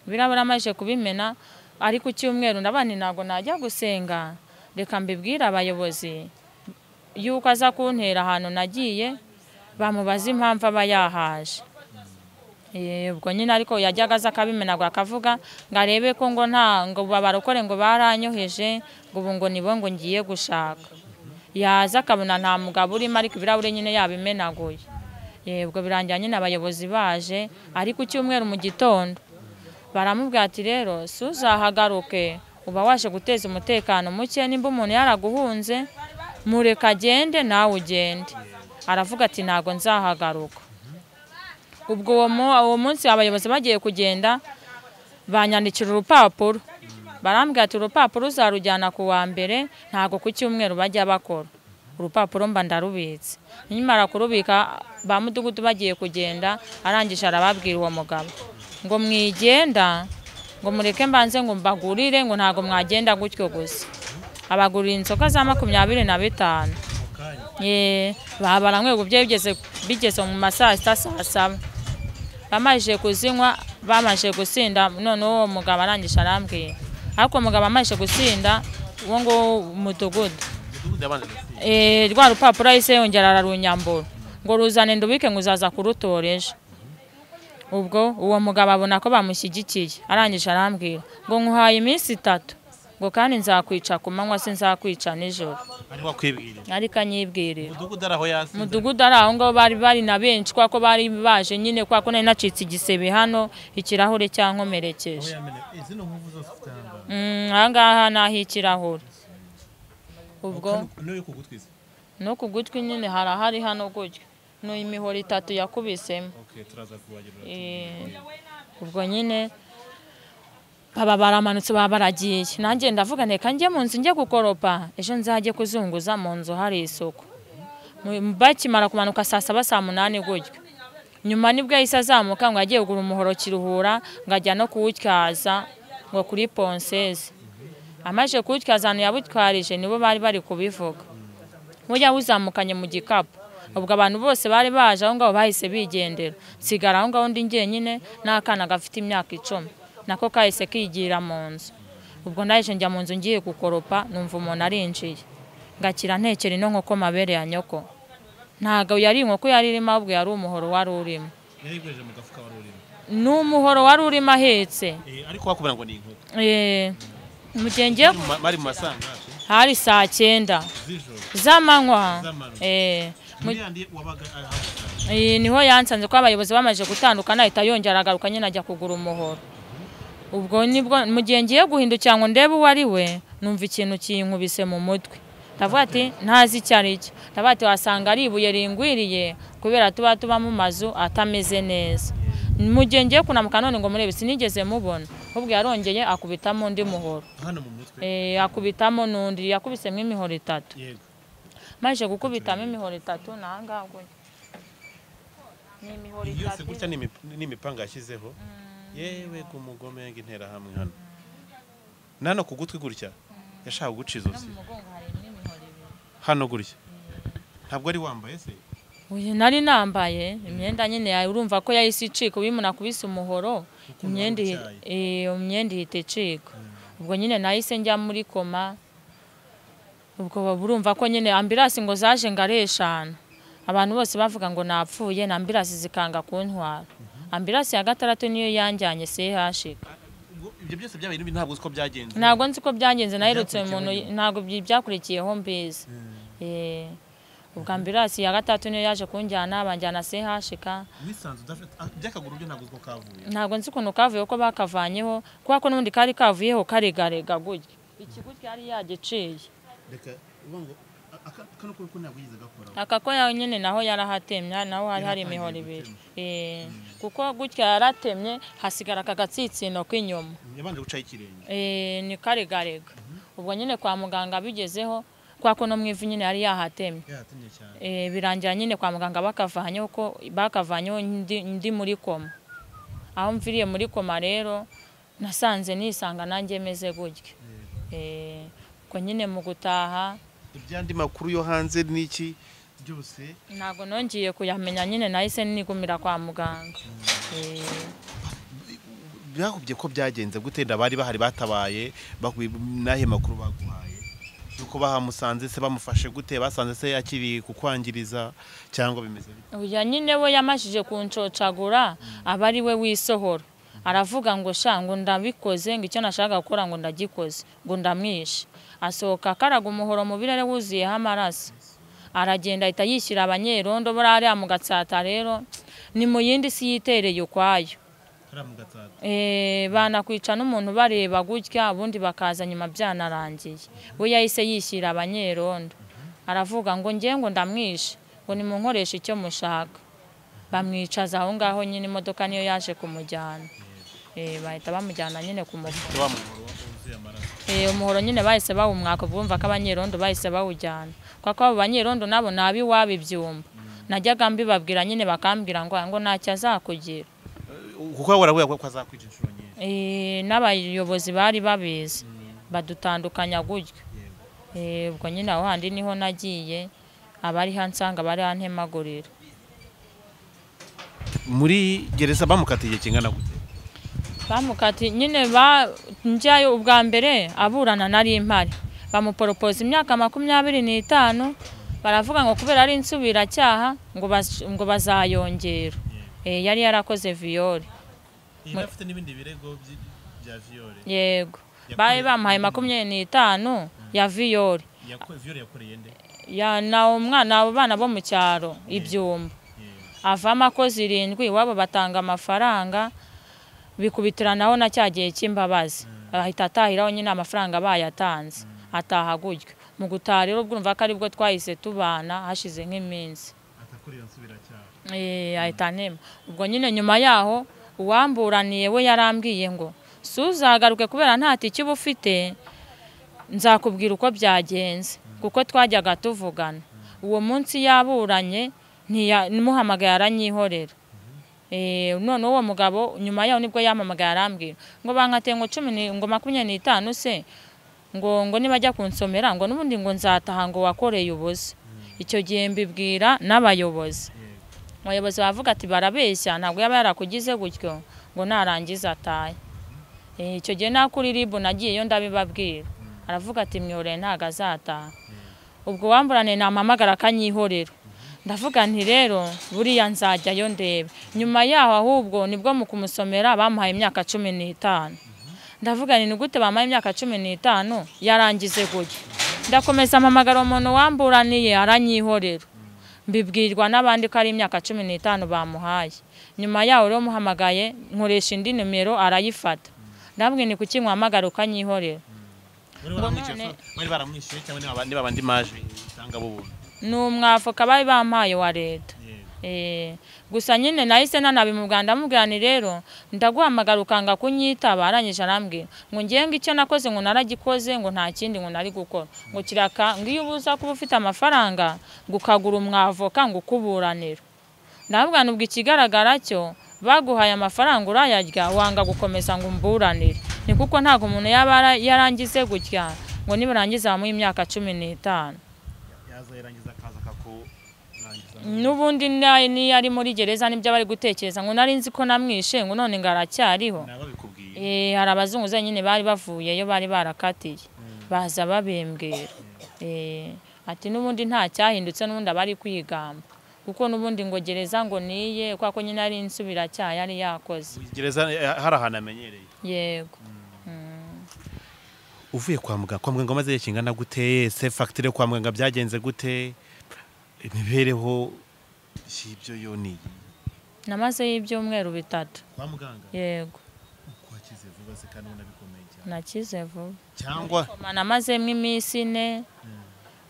ibirahuri amaze kubimena ariko icyumweru ndabandi ntabwo najya gusenga reka mbibwire abayobozi yuko aza kuntera ahantu nagiye bamubaza impamvu aba yahaje Eh, ubwo nyine ariko yajyaga aza akabimenagura akavuga ngo arebe ko ngo nta ngo babarokore ngo baranyoheje ngo ubu ngo nibo ngo ngiye gushaka yaza akabona nta mugabo urimo ariko ibirahuri nyine yabimenaguye yebwe birangira nyine abayobozi baje ariko icyumweru mu gitondo baramubwira ati rero si uzahagaruke uba waje guteza umutekano muke nimba umuntu yaraguhunze mureke agende nawe ugende aravuga ati ntabwo nzahagaruka ubwo uwo mu- uwo munsi abayobozi bagiye kugenda banyandikira urupapuro barambwira ati urupapuro uzarujyana ku wa mbere ntabwo ku cyumweru bajya bakora urupapuro mba ndarubitse nimara kurubika ba mudugudu bagiye kugenda arangije arababwira uwo mugabo ngo mwigenda ngo mureke mbanze ngo mbagurire ngo ntabwo mwagenda gutyo gusa abagurira inzoga za makumyabiri na bitanu Ye, babaranywe ubu byari bigeze bigeze mu ma saa sita saa saba bamajije kuzinywa bamajije gusinda noneho uwo mugabo arangije arambwira ariko uwo mugabo amajije gusinda uwo nguwo umudugudu Eh, rwa rupapuro ahise yongera ararunyambura ngo ruzane ndubike ngo uzaza kurutora ejo ubwo uwo mugabo abona ko bamushyigikiye arangije arambwira ngo nkuhaye iminsi itatu ngo kandi nzakwica ku manywa sinzakwica nijoro ariho akwibwirira ariko anyibwirira umudugudu ari aho yasinze mudugudu ari aho ngaho bari bari na benshi kubera ko bari baje nyine kubera ko nari nacitse igisebe hano ikirahure cyankomerekeje izino nkovu zose ufite aha ngaha Mm, aha ngaha ni ah'ikirahure ubwo niyo ku gutwi ze no ku gutwi nyine harahari hano gutyo ni imihoro itatu yakubisemo okay turaza kubagerura Eh, ubwo nyine baba baramanutse baba baragiye nanjye ndavuga reka njye mu nzu njye gukoropa ejo nzajye kuzunguza mu nzu hari isuku Mu- bakimara kumanuka saa saba saa munani gutyo nyuma nibwo yahise azamuka ngo agiye kugura umuhoro kiruhura ngo ajya no kuwutyaza ngo kuri ponseze amaze kuwutyaza ahantu yabutwarije nibo bari bari kubivuga bujya wuzamukanye mu gikapu ubwo abantu bose bari baje aho ngaho bahise bigendera nsigara aho ngaho ndi njyenyine n'akana gafite imyaka icumi nako kahise kigira mu nzu ubwo ndaje njya mu nzu ngiye gukoropa numva umuntu arinjiye ngakira ntekera ino nkoko mabere ya nyoko ntabwo yari inkoko yari irimo ahubwo yari umuhoro wari urimo yarikoresheje mu gafuka wari urimo ni umuhoro wari urimo ahetse Eh, ariko wakubwira ngo ni inkoko Eh, mu gihe ngiye Bari mu ma- bari mu masangahe hari saa cyenda z'ijoro z'amanywa Z'amanywa. Eh, mu- muri yandi wabaga aha Iyi niho yansanze ko abayobozi bamaze gutandukana ahita yongera agaruka nyine ajya kugura umuhoro ubwo nibwo mu gihe ngiye guhindukira ngo ndebe uwo ari we numva ikintu kinkubise mu mutwe ndavuga ati ntazi icyo ari cyo ndavuga ati wasanga ari ibuye ringwiriye kubera tuba tuba mu mazu atameze neza mu gihe ngiye kunamuka none ngo murebe sinigeze mubona ahubwo yarongeye akubitamo undi muhoro hano mu mutwe Eh, akubitamo n'undi yakubisemo imihoro itatu yego maze gukubitamo imihoro itatu ni aha ngaha gutya ni imihoro yose itatu gutya ni imip- ni imipanga yashyizeho yewe ku mugome y'interahamwe hano nano ku gutwi gutya yashaka guca izosi hano gutya ntabwo ari wambaye se uyu nari nambaye imyenda nyine yawe urumva ko yahise icika ubimuna kubise umuhoro imyenda ihi- eh, imyenda ihita icika ubwo nyine nahise njya muri koma ubwo baba urumva ko nyine ambirasi ngo zaje ngo ari eshanu abantu bose bavuga ngo napfuye na ambirasi zikanga kuntwara ambirasi ya gatandatu niyo yanjyanye sehashika Ubwo ibyo byose byabaye n'ibindi ntabwo uziko byagenze ntabwo nzi ko byagenze naherutse umuntu ntabwo byi- byakurikiyeho mbizi Eh, ubwo ambirasi ya gatatu niyo yaje kunjyana banjyana sehashika wisanze udafite ah, by'akaguru byo ntabwo uziko kavuye ntabwo nzi ukuntu kavuye ko bakavanyeho kubera ko n'ubundi kari kavuyeho karegarega gutya ikigutya yari yagiciye reka uvuga ngo a- aka- kano kuri ko ntabwo yigeze gakoraho aka ko yawe nyine naho yarahatemye naho hari hari imihoro ibiri Eh, kuko gutya yaratemye hasigara aka gatsitsino k'inyuma yabanje gucaho ikirenge Eh, ni karegarega ubwo nyine kwa muganga bigezeho kubera ko no mu ivi nyine yari yahatemye yahatemye cyane Eh, birangira nyine kwa muganga bakavanyeho ko bakavanyeho ndi, ndi muri koma aho mviriye muri koma rero nasanze nisanga nanjye meze gutya Eh, ubwo nyine mu gutaha ibyandi makuru yo hanze n'iki byose ntabwo nongeye kuyamenya nyine nahise nigumira kwa muganga Eh, byakubye ko byagenze gute abari bahari batabaye bakuye n'ahe makuru baguhaye yuko bahamusanze se bamufashe gute basanze se akiri kukwangiriza cyangwa bimeze bite uya nyine we yamajije kunshocagura aba ari we wisohora aravuga ngo sha ngo ndabikoze ngo icyo nashaka gukora ngo ndagikoze ngo ndamwishe asohoka akaraga umuhoro mu birere wuzuyeho amaraso aragenda ahita yishyira abanyerondo buriya mu gatsata rero ni mu yindi si yitereye ukwayo Eh, banakwica n'umuntu bareba gutya ubundi bakaza nyuma byanarangiye we yahise yishyira abanyerondo aravuga ngo njye ngo ndamwishe ngo nimunkoreshe icyo mushaka bamwicaza aho ngaho nyine imodoka niyo yaje kumujyana Eh, bahita bamujyana nyine ku muvura Eh, umuhoro nyine bahise bawumwaka bumva ko abanyerondo bahise bawujyana kuko abo banyerondo nabo ni ab'iwabo ibyumba najyaga mbibabwira nyine bakambwira ngo ngo ntacyo azakugira kuko we warabura ko azakwita inshuro nyinshi Eh, n'abayobozi bari babizi badutandukanya gutyo Eh, ubwo nyine aho handi niho nagiye abari hansanga bari hantemagurira muri gereza bamukatiye igihe kingana gute bamukati nyine ba njyayo ubwa mbere aburana nari impari bamuporopoza imyaka makumyabiri n'itanu baravuga ngo kubera ari insubiracyaha ngo baz- ngo bazayongera Eh, yari yarakoze viyore afite n'ibindi birego bya viyore yego bari bamuhaye makumyabiri n'itanu ya viyore viyore yakoreye nde ya na umwana abo bana bo mu cyaro ibyumba avamo akoze irindwi iwabo batanga amafaranga bikubitiranaho na cya gihe cy'imbabazi ahita atahiraho nyine amafaranga bayatanze ataha gutyo mu gutaha rero ubwo urumva ko aribwo twahise tubana hashize nk'iminsi Eh, ahita anema ubwo nyine nyuma yaho uwamburaniye we yarambwiye ngo suzagaruke kubera nta tike uba ufite nzakubwira uko byagenze kuko twajyaga tuvugana uwo munsi yaburanye ntiya- muhamagaye aranyihorera Eh, noneho uwo mugabo nyuma yaho nibwo yampamagaye arambwira ngo bankate ngo cumi ni- ngo makumyabiri n'itanu se ngo ngo niba ajya kunsomera ngo n'ubundi ngo nzataha ngo wakoreye ubusa icyo gihe mbibwira n'abayobozi abayobozi bavuga ati barabeshya ntabwo yaba yarakugize gutyo ngo narangiza atahe Eh, icyo gihe na kuri ribu nagiyeyo ndabibabwira aravuga ati myoreye ntabwo azataha ubwo wamburane nampamagara akanyihorera ndavuga nti rero buriya nzajyayo ndebe nyuma yaho ahubwo nibwo mu kumusomera bamuhaye imyaka cumi n'itanu ndavuga nti ni gute bamuhaye imyaka cumi n'itanu yarangize gutya ndakomeza mpamagara umuntu wamburaniye aranyihorera mbibwirwa n'abandi ko ari imyaka cumi n'itanu bamuhaye nyuma yaho rero muhamagaye nkoresha indi nimero arayifata ndabwira ni kuki nkuhamagara ukanyihorera none- bari baramwishyuye cyangwa niba bandi maji cyangwa bo buntu ni umwafuka bari bampaye wa leta Eh, gusa nyine nahise nanabimubwira ndamubwira ni rero ndaguhamagara ukanga kunyitaba arangije arambwira ngo ngiye ngo icyo nakoze ngo naragikoze ngo nta kindi ngo nari gukora ngo kiraka ngo iyo ubuza kuba ufite amafaranga ngo ukagura umwavoka ngo ukuburanira ndavuga nubwo ikigaragara cyo baguhaye amafaranga urayarya wanga gukomeza ngo umburanire ni kuko ntabwo umuntu yaba yara- yarangize gutya ngo nibarangiza bamuhe imyaka cumi n'itanu yaza yarangiza akaza akakurangiza n'ubundi nayo niyo ari muri gereza nibyo aba ari gutekereza ngo nari nzi ko namwishe ngo none ngo aracyariho babikubwiye Eh, hari abazungu nyine bari bavuyeyo bari barakatiye baza babembwera Eh, ati n'ubundi nta cyahindutse n'ubundi aba ari kwigamba kuko n'ubundi ngo gereza ngo niye kubera ko nyine ari insubiracyaha yari yakoze gereza eh, hari ahantu amenyereye yego uvuye kwa muganga kwa muganga maze kingana gute se fagitire kwa muganga byagenze gute imibereho si ibyo yo ni iyi namazeyo ibyumweru bitatu kwa muganga yego wakize vuba se kandi ubona bikomeye cyane nakize vuba cyangwa namazemo iminsi ine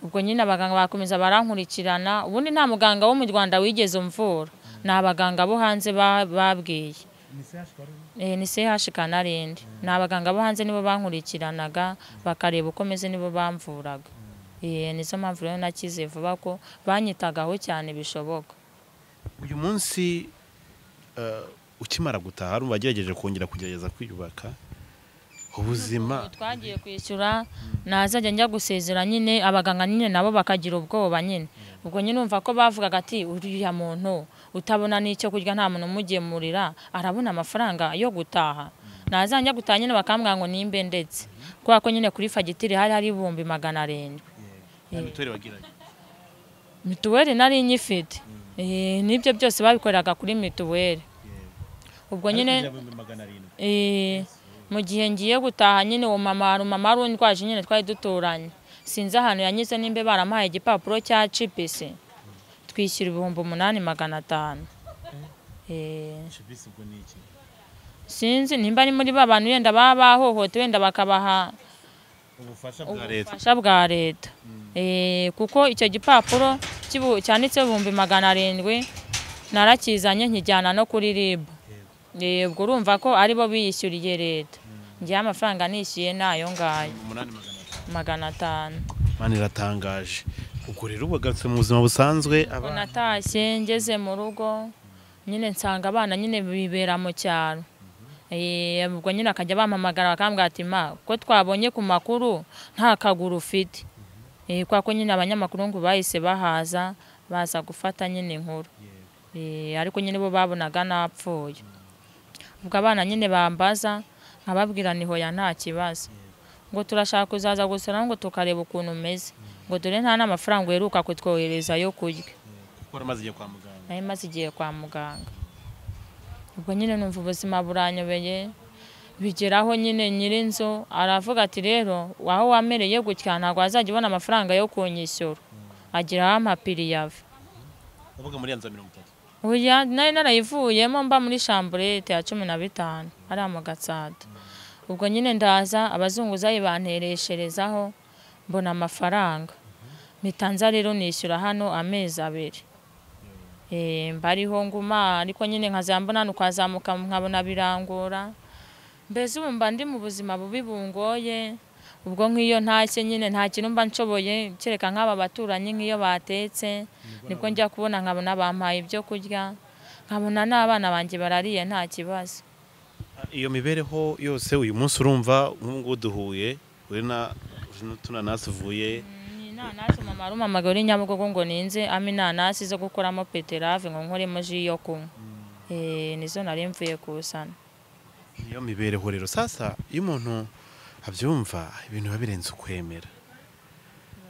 ubwo nyine abaganga bakomeza barankurikirana ubundi nta muganga wo mu rwanda wigeze umvura ni abaganga bo hanze ba- babwiye Eh, ni CH kanarindi ni abaganga bo hanze nibo bankurikiranaga bakareba uko meze nibo bamvuraga Eh, nizo mpamvu rero nakize vuba ko banyitagaho cyane bishoboka uyu munsi eh, ukimara gutaha urumva wagerageje kongera kugerageza kwiyubaka ubuzima twagiye kwishyura nazajya njya gusezera nyine abaganga nyine nabo bakagira ubwoba nyine ubwo nyine umva ko bavugaga ati uriya muntu utabona n'icyo kurya nta muntu umugemurira arabona amafaranga yo gutaha nazajya njya gutaha nyine bakambwira ngo nimbe ndetse kubera ko nyine kuri fagitire hari hari ibihumbi magana arindwi nta mituweli wagiraga mituweli nari nyifite Eh, n'ibyo byose babikoreraga kuri mituweli ubwo nyine Eh, mu gihe ngiye gutaha nyine uwo mama hari umumama wari undwaje nyine twari duturanye sinzi ahantu yanyuze nimba baramuhaye igipapuro cya cipisi twishyura ibihumbi umunani magana atanu Eh, sinzi nimba ari muri ba bantu wenda baba bahohote wenda bakabaha bwa leta. ubufasha bwa leta Eh, kuko icyo gipapuro cy'ibu- cyanditseho ibihumbi magana arindwi narakizanye nkijyana no kuri rib Eh, ubwo urumva ko ari bo biyishyuriye leta ngewe amafaranga nishyuye ni ayo ngayo magana atanu Imana iratangaje ubwo rero ubagarutse mu buzima busanzwe Ubwo abana natashye ngeze mu rugo nyine nsanga abana nyine bibera mu cyaro Eh, ubwo nyine akajya bampamagara bakambwira ati ma ko twabonye ku makuru nta kaguru ufite Eh, kwa ko nyine abanyamakuru ngo bahise bahaza baza gufata nyine inkuru Eh, ariko nyine bo babonaga napfuye ubwo abana nyine bambaza nkababwira ni hoya nta kibazo ngo turashaka kuzaza gusura ngo tukareba ukuntu umeze ngo dore nta n'amafaranga uheruka kutwohereza yo kurya kuko waramaze igihe kwa muganga nari maze igihe kwa muganga ubwo nyine numva ubuzima buranyobeye bigeraho nyine nyir'inzu aravuga ati rero aho wamereye gutya ntabwo wazajya ubona amafaranga yo kunyishyura agira aho amapiri yava uvuga muri ya nzu ya mirongo itatu Oya nari narayivuyemo mba muri shamburete ya cumi na bitanu hariya mu gatsata ubwo nyine ndaza abazunguzayi banteresherezaho mbona amafaranga mitanza rero nishyura hano amezi abiri Eh, mba ariho nguma ariko nyine nkazaba mbona hano ukazamuka nkabona birangora mbese ubu mba ndi mu buzima bubi bungoye ubwo nk'iyo ntashye nyine nta kintu mba nshoboye kereka nk'aba baturanyi nk'iyo batetse nibwo njya kubona nkabona bampaye ibyo kurya nkabona n'abana banjye barariye nta kibazo iyo mibereho yose uyu munsi urumva nk'ubu duhuye uri na uri n'utunanasi uvuye ni inanasi mama ari umamaga uri nyabugogo ngo ninze ama inanasi zo gukoramo peterave ngo nkoremo ji yo kunywa Eh, nizo nari mvuye kusana iyo mibereho rero sasa iyo umuntu abyumva ibintu biba birenze ukwemera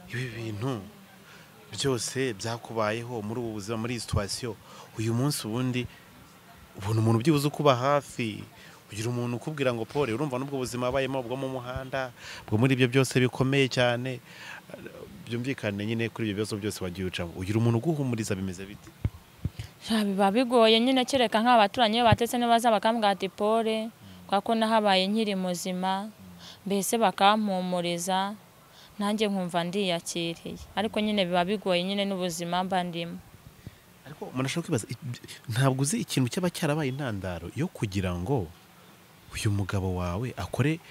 ibi bintu byose byakubayeho muri ubu buzima muri iyi situwasiyo uyu munsi ubundi ubona umuntu byibuze ukuba hafi ugira umuntu ukubwira ngo pole urumva n'ubwo buzima abayemo bwo mu muhanda bwo muri ibyo byose bikomeye cyane byumvikane nyine kuri ibyo bibazo byose wagiye ucamo ugira umuntu uguhumuriza bimeze bite Ja, biba bigoye nyine kereka nk'aba baturanyi iyo batetse ntibaza bakambwira ati pole kubera ko nahabaye nkiri muzima mbese bakampumuriza nanjye nkumva ndiyakiriye ariko nyine biba bigoye nyine n'ubuzima mba ndimo ariko umuntu ashobora kwibaza iby- ntabwo uzi ikintu cyaba cyarabaye intandaro yo kugira ngo uyu mugabo wawe akore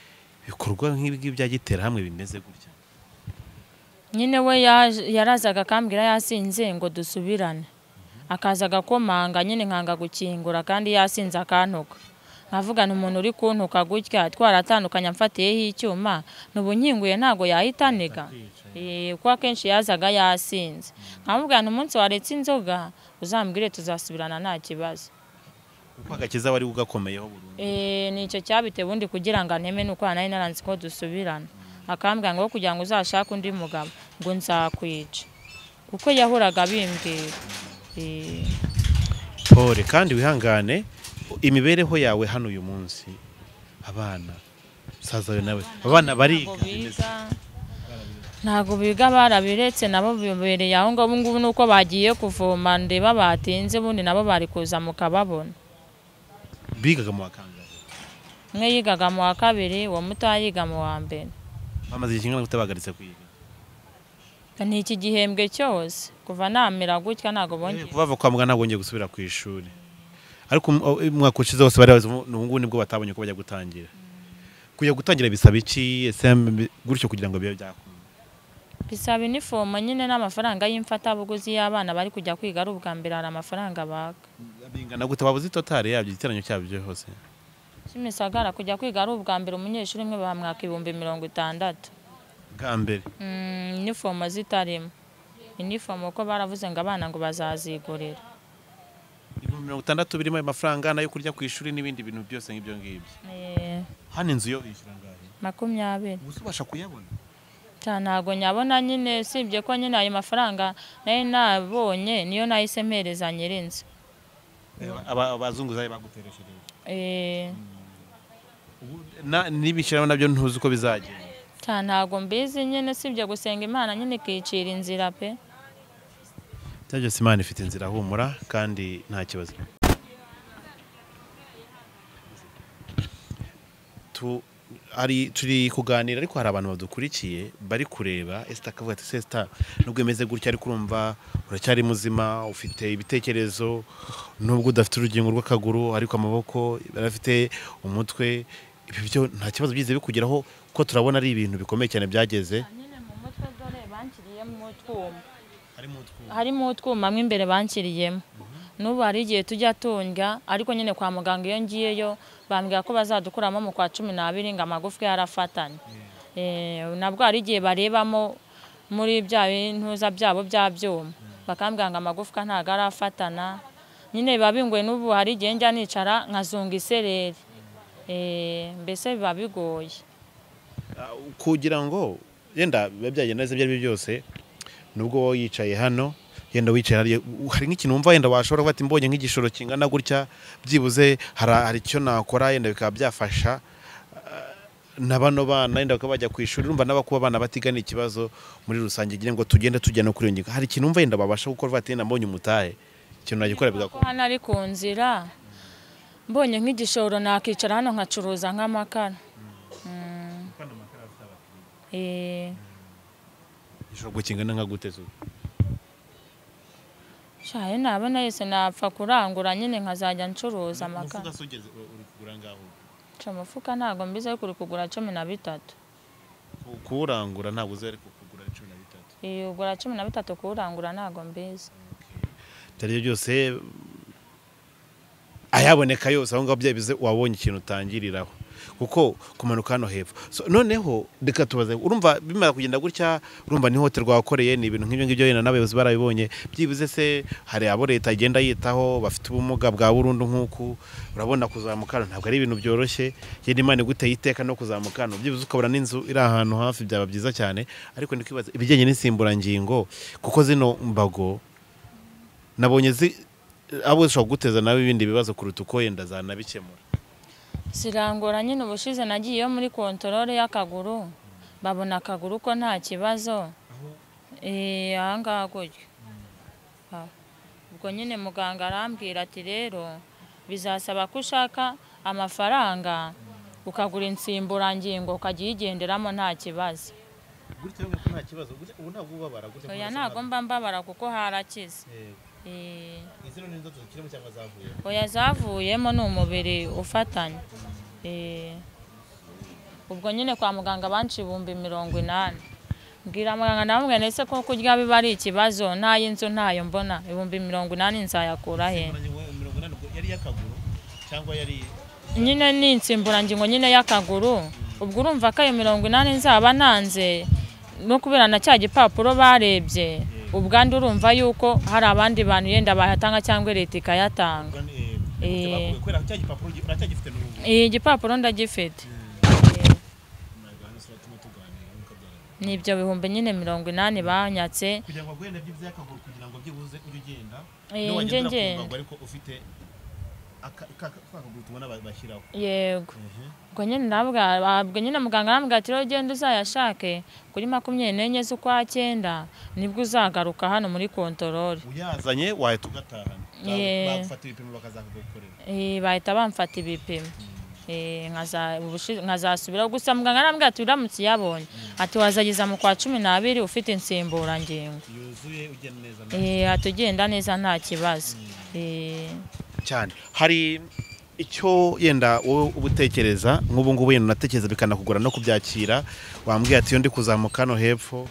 ibikorwa nk'ibi bya gitera hamwe bimeze gutya nyine we yaje- yarazaga akambwira yasinze ngo dusubirane akaza agakomanga nyine nkanga gukingura kandi yasinze akantuka nkavugana umuntu uri kuntuka gutya twaratandukanye amfatiyeho icyuma n'ubu nkinguye ntabwo yahitaniga Eh, kuko akenshi yazaga yasinze nkamubwirana umunsi waretse inzoga uzambwire tuzasubirana nta kibazo kuko agakiza wari ugakomeyeho burundu Eh, ni icyo cyabitewe undi kugira ngo anteme nuko nari naranze ko dusubirana akambwira ngo kugira ngo uzashake undi mugabo ngo nzakwica kuko yahoraga abimbwira Eh, pole kandi wihangane imibereho yawe hano uyu munsi abana musaza wawe nawe abana bariga ntabwo biga ntabwo biga barabiretse nabo bibereye aho ngaho ubu ngubu nuko bagiye kuvoma ndeba batinze ubundi nabo bari kuza mukababona bigaga mu bakangahe umwe yigaga mu wa kabiri uwo mutoya yiga mu wa mbere bamaze igihe kingana gute bahagaritse kwiga ni iki gihembwe cyose kuva namera gutya ntabwo bongeye kuva kwa muganga ntabwo bongeye gusubira ku ishuri ariko um- uh, umwaka ushize bose bari bazi ubu ngubu nibwo batabonye ko bajya gutangira kujya gutangira bisaba iki ese mbi- gutyo kugira ngo bibe byakunda bisaba inifomo nyine n'amafaranga y'imfatabuguzi y'abana bari kujya kwiga ari ubwa mbere hari amafaranga baka bingana gute waba uzi totale yabyo igiteranyo cyabyo hose kimisagara kujya kwiga ari ubwa mbere umunyeshuri umwe bamwaka ibihumbi mirongo itandatu bwa mbere Mm, inifomo zitarimo inifomo ko baravuze ngo abana ngo bazazigurira ibihumbi mirongo itandatu birimo ayo mafaranga n'ayo kurya ku ishuri n'ibindi bintu byose nk'ibyo ngibyo Eh, hano inzu yo yishyura angahe makumyabiri ubu se ubasha kuyabona Ta, ntabwo nyabona nyine usibye ko nyine ayo mafaranga nari nabonye niyo nahise mpereza nyir'inzu Eh, aba- abazunguzayi bagutereshereje Eh, Na- n'ibishyiramo nabyo ntuzi uko bizagenda ta ntabwo mbizi nyine usibye gusenga imana nyine ikicira inzira pe Bya byose imana ifite inzira humura kandi nta kibazo Tu- hari- turi kuganira ariko hari abantu badukurikiye bari kureba esita akavuga ati se esita nubwo imeze gutya ariko urumva uracyari muzima ufite ibitekerezo nubwo udafite urugingo rw'akaguru ariko amaboko barafite umutwe ibyo byo nta kibazo byize bikugeraho kuko turabona ari ibintu bikomeye cyane byageze nyine mu mutwe dore banshyiriyemo utwuma harimo utwuma mo imbere banshyiriyemo n'ubu hari igihe tujya tundya ariko nyine kwa muganga iyo ngiyeyo bambwira ko bazadukuramo mu kwa cumi n'abiri ngo amagufwa yarafatanye Eh, nabwo hari igihe barebamo muri bya bintuza byabo bya byuma bakambwira ngo amagufwa ntabwo arafatana nyine biba bingoye n'ubu hari igihe njya nicara nkazunga isereri Eh, mbese biba bigoye kugira ngo yenda biba byagenda neza ibyo ari byo byose nubwo wowe yicaye hano yenda wicaye hariya hari nk'ikintu wumva yenda washobora kuba ati mbonye nk'igishoro kingana gutya byibuze hari hari icyo nakora yenda bikaba byafasha Ah, na bano bana yenda bakaba bajya ku ishuri urumva n'abakuba abana batigana ikibazo muri rusange ngira ngo tugende tujya no kuri iyo ngingo hari ikintu wumva yenda babasha gukora bati yenda mbonye umutahe ikintu nagikora ko bigakora hano ari ku nzira mbonye nk'igishoro nakicara hano nkacuruza nk'amakara Mm. Eh, igishoro gukingana nka guteza shaye nabona yese napfa kurangura nyine nkazajya ncuruza amakara uri kugura ngaho ca umufuka ntabwo mbizi ariko uri kugura cumi na bitatu kuwurangura ntabwo uzi ariko kugura ari cumi na bitatu Iyo ugura cumi na bitatu kuwurangura ntabwo mbizi ibyo ari byo byose ayaboneka yose aho ngaho byabize wabonye ikintu utangiriraho kuko kumanuka hano hepfo So, noneho reka tubaze urumva bimara kugenda gutya urumva ni hotel rwakoreye ni ibintu nk'ibyo ngibyo yenda n'abayobozi barabibonye byibuze se hari abo leta igenda yitaho bafite ubumuga bwa burundu nk'uku urabona kuzamuka hano ntabwo ari ibintu byoroshye yenda imana iguteye iteka no kuzamuka hano byibuze ukabona n'inzu iri ahantu hafi byaba byiza cyane ariko ndikwibaza ibijyanye n'insimburangingo kuko zino mbago nabonye zi abo zishobora kuguteza nawe ibindi bibazo kuruta uko yenda zanabikemura zirangora nyine ubushize nagiyeyo muri kontorore y'akaguru babona akaguru ko nta kibazo Eh, ahangaha gutyo Ah. ubwo nyine muganga arambwira ati rero bizasaba ko ushaka amafaranga ukagura insimburangingo ukajya uyigenderamo nta kibazo oya ntabwo mba mbabara kuko harakize Eh. oya zavuyemo ni umubiri ufatanye Eh, ubwo nyine kwa muganga banci ibihumbi mirongo inani mbwira muganga namubwira ndetse ko kurya biba ari ikibazo ntayo ntayo mbona ibihumbi mirongo inani nzayakura he nyine ni insimburangingo nyine y'akaguru ubwo urumva ko ayo mirongo inani nzaba nanze no kubera na cya gipapuro barebye ubwandu urumva yuko hari abandi bantu yenda bayatanga cyangwa leta ikayatanga Eh. Eh, igipapuro ndagifite ni ibyo bihumbi nyine mirongo inani banyatse Eh, nje ngenda yego ubwo nyine ndabwa ubwo nyine muganga arambwira ati rero ugenda uzayashake kuri makumyabiri n'enye z'ukwa cyenda nibwo uzagaruka hano muri kontorore uyazanye wahita ugatahana Yeah. bagufata ibipimo bakazakugukorera Eh, bahita bamfata ibipimo Eh, nkaza- ubushi- nkazasubiraho gusa muganga arambwira ati uramutse uyabonye ati wazageza mu kwa cumi n'abiri ufite insimburangingo yuzuye ugenda neza Eh, ati ugenda neza nta kibazo Eh, cyane hari icyo yenda wowe uba utekereza nk'ubu ngubu yenda unatekereza bikanakugora no kubyakira wambwiye ati iyo ndi kuzamuka hano hepfo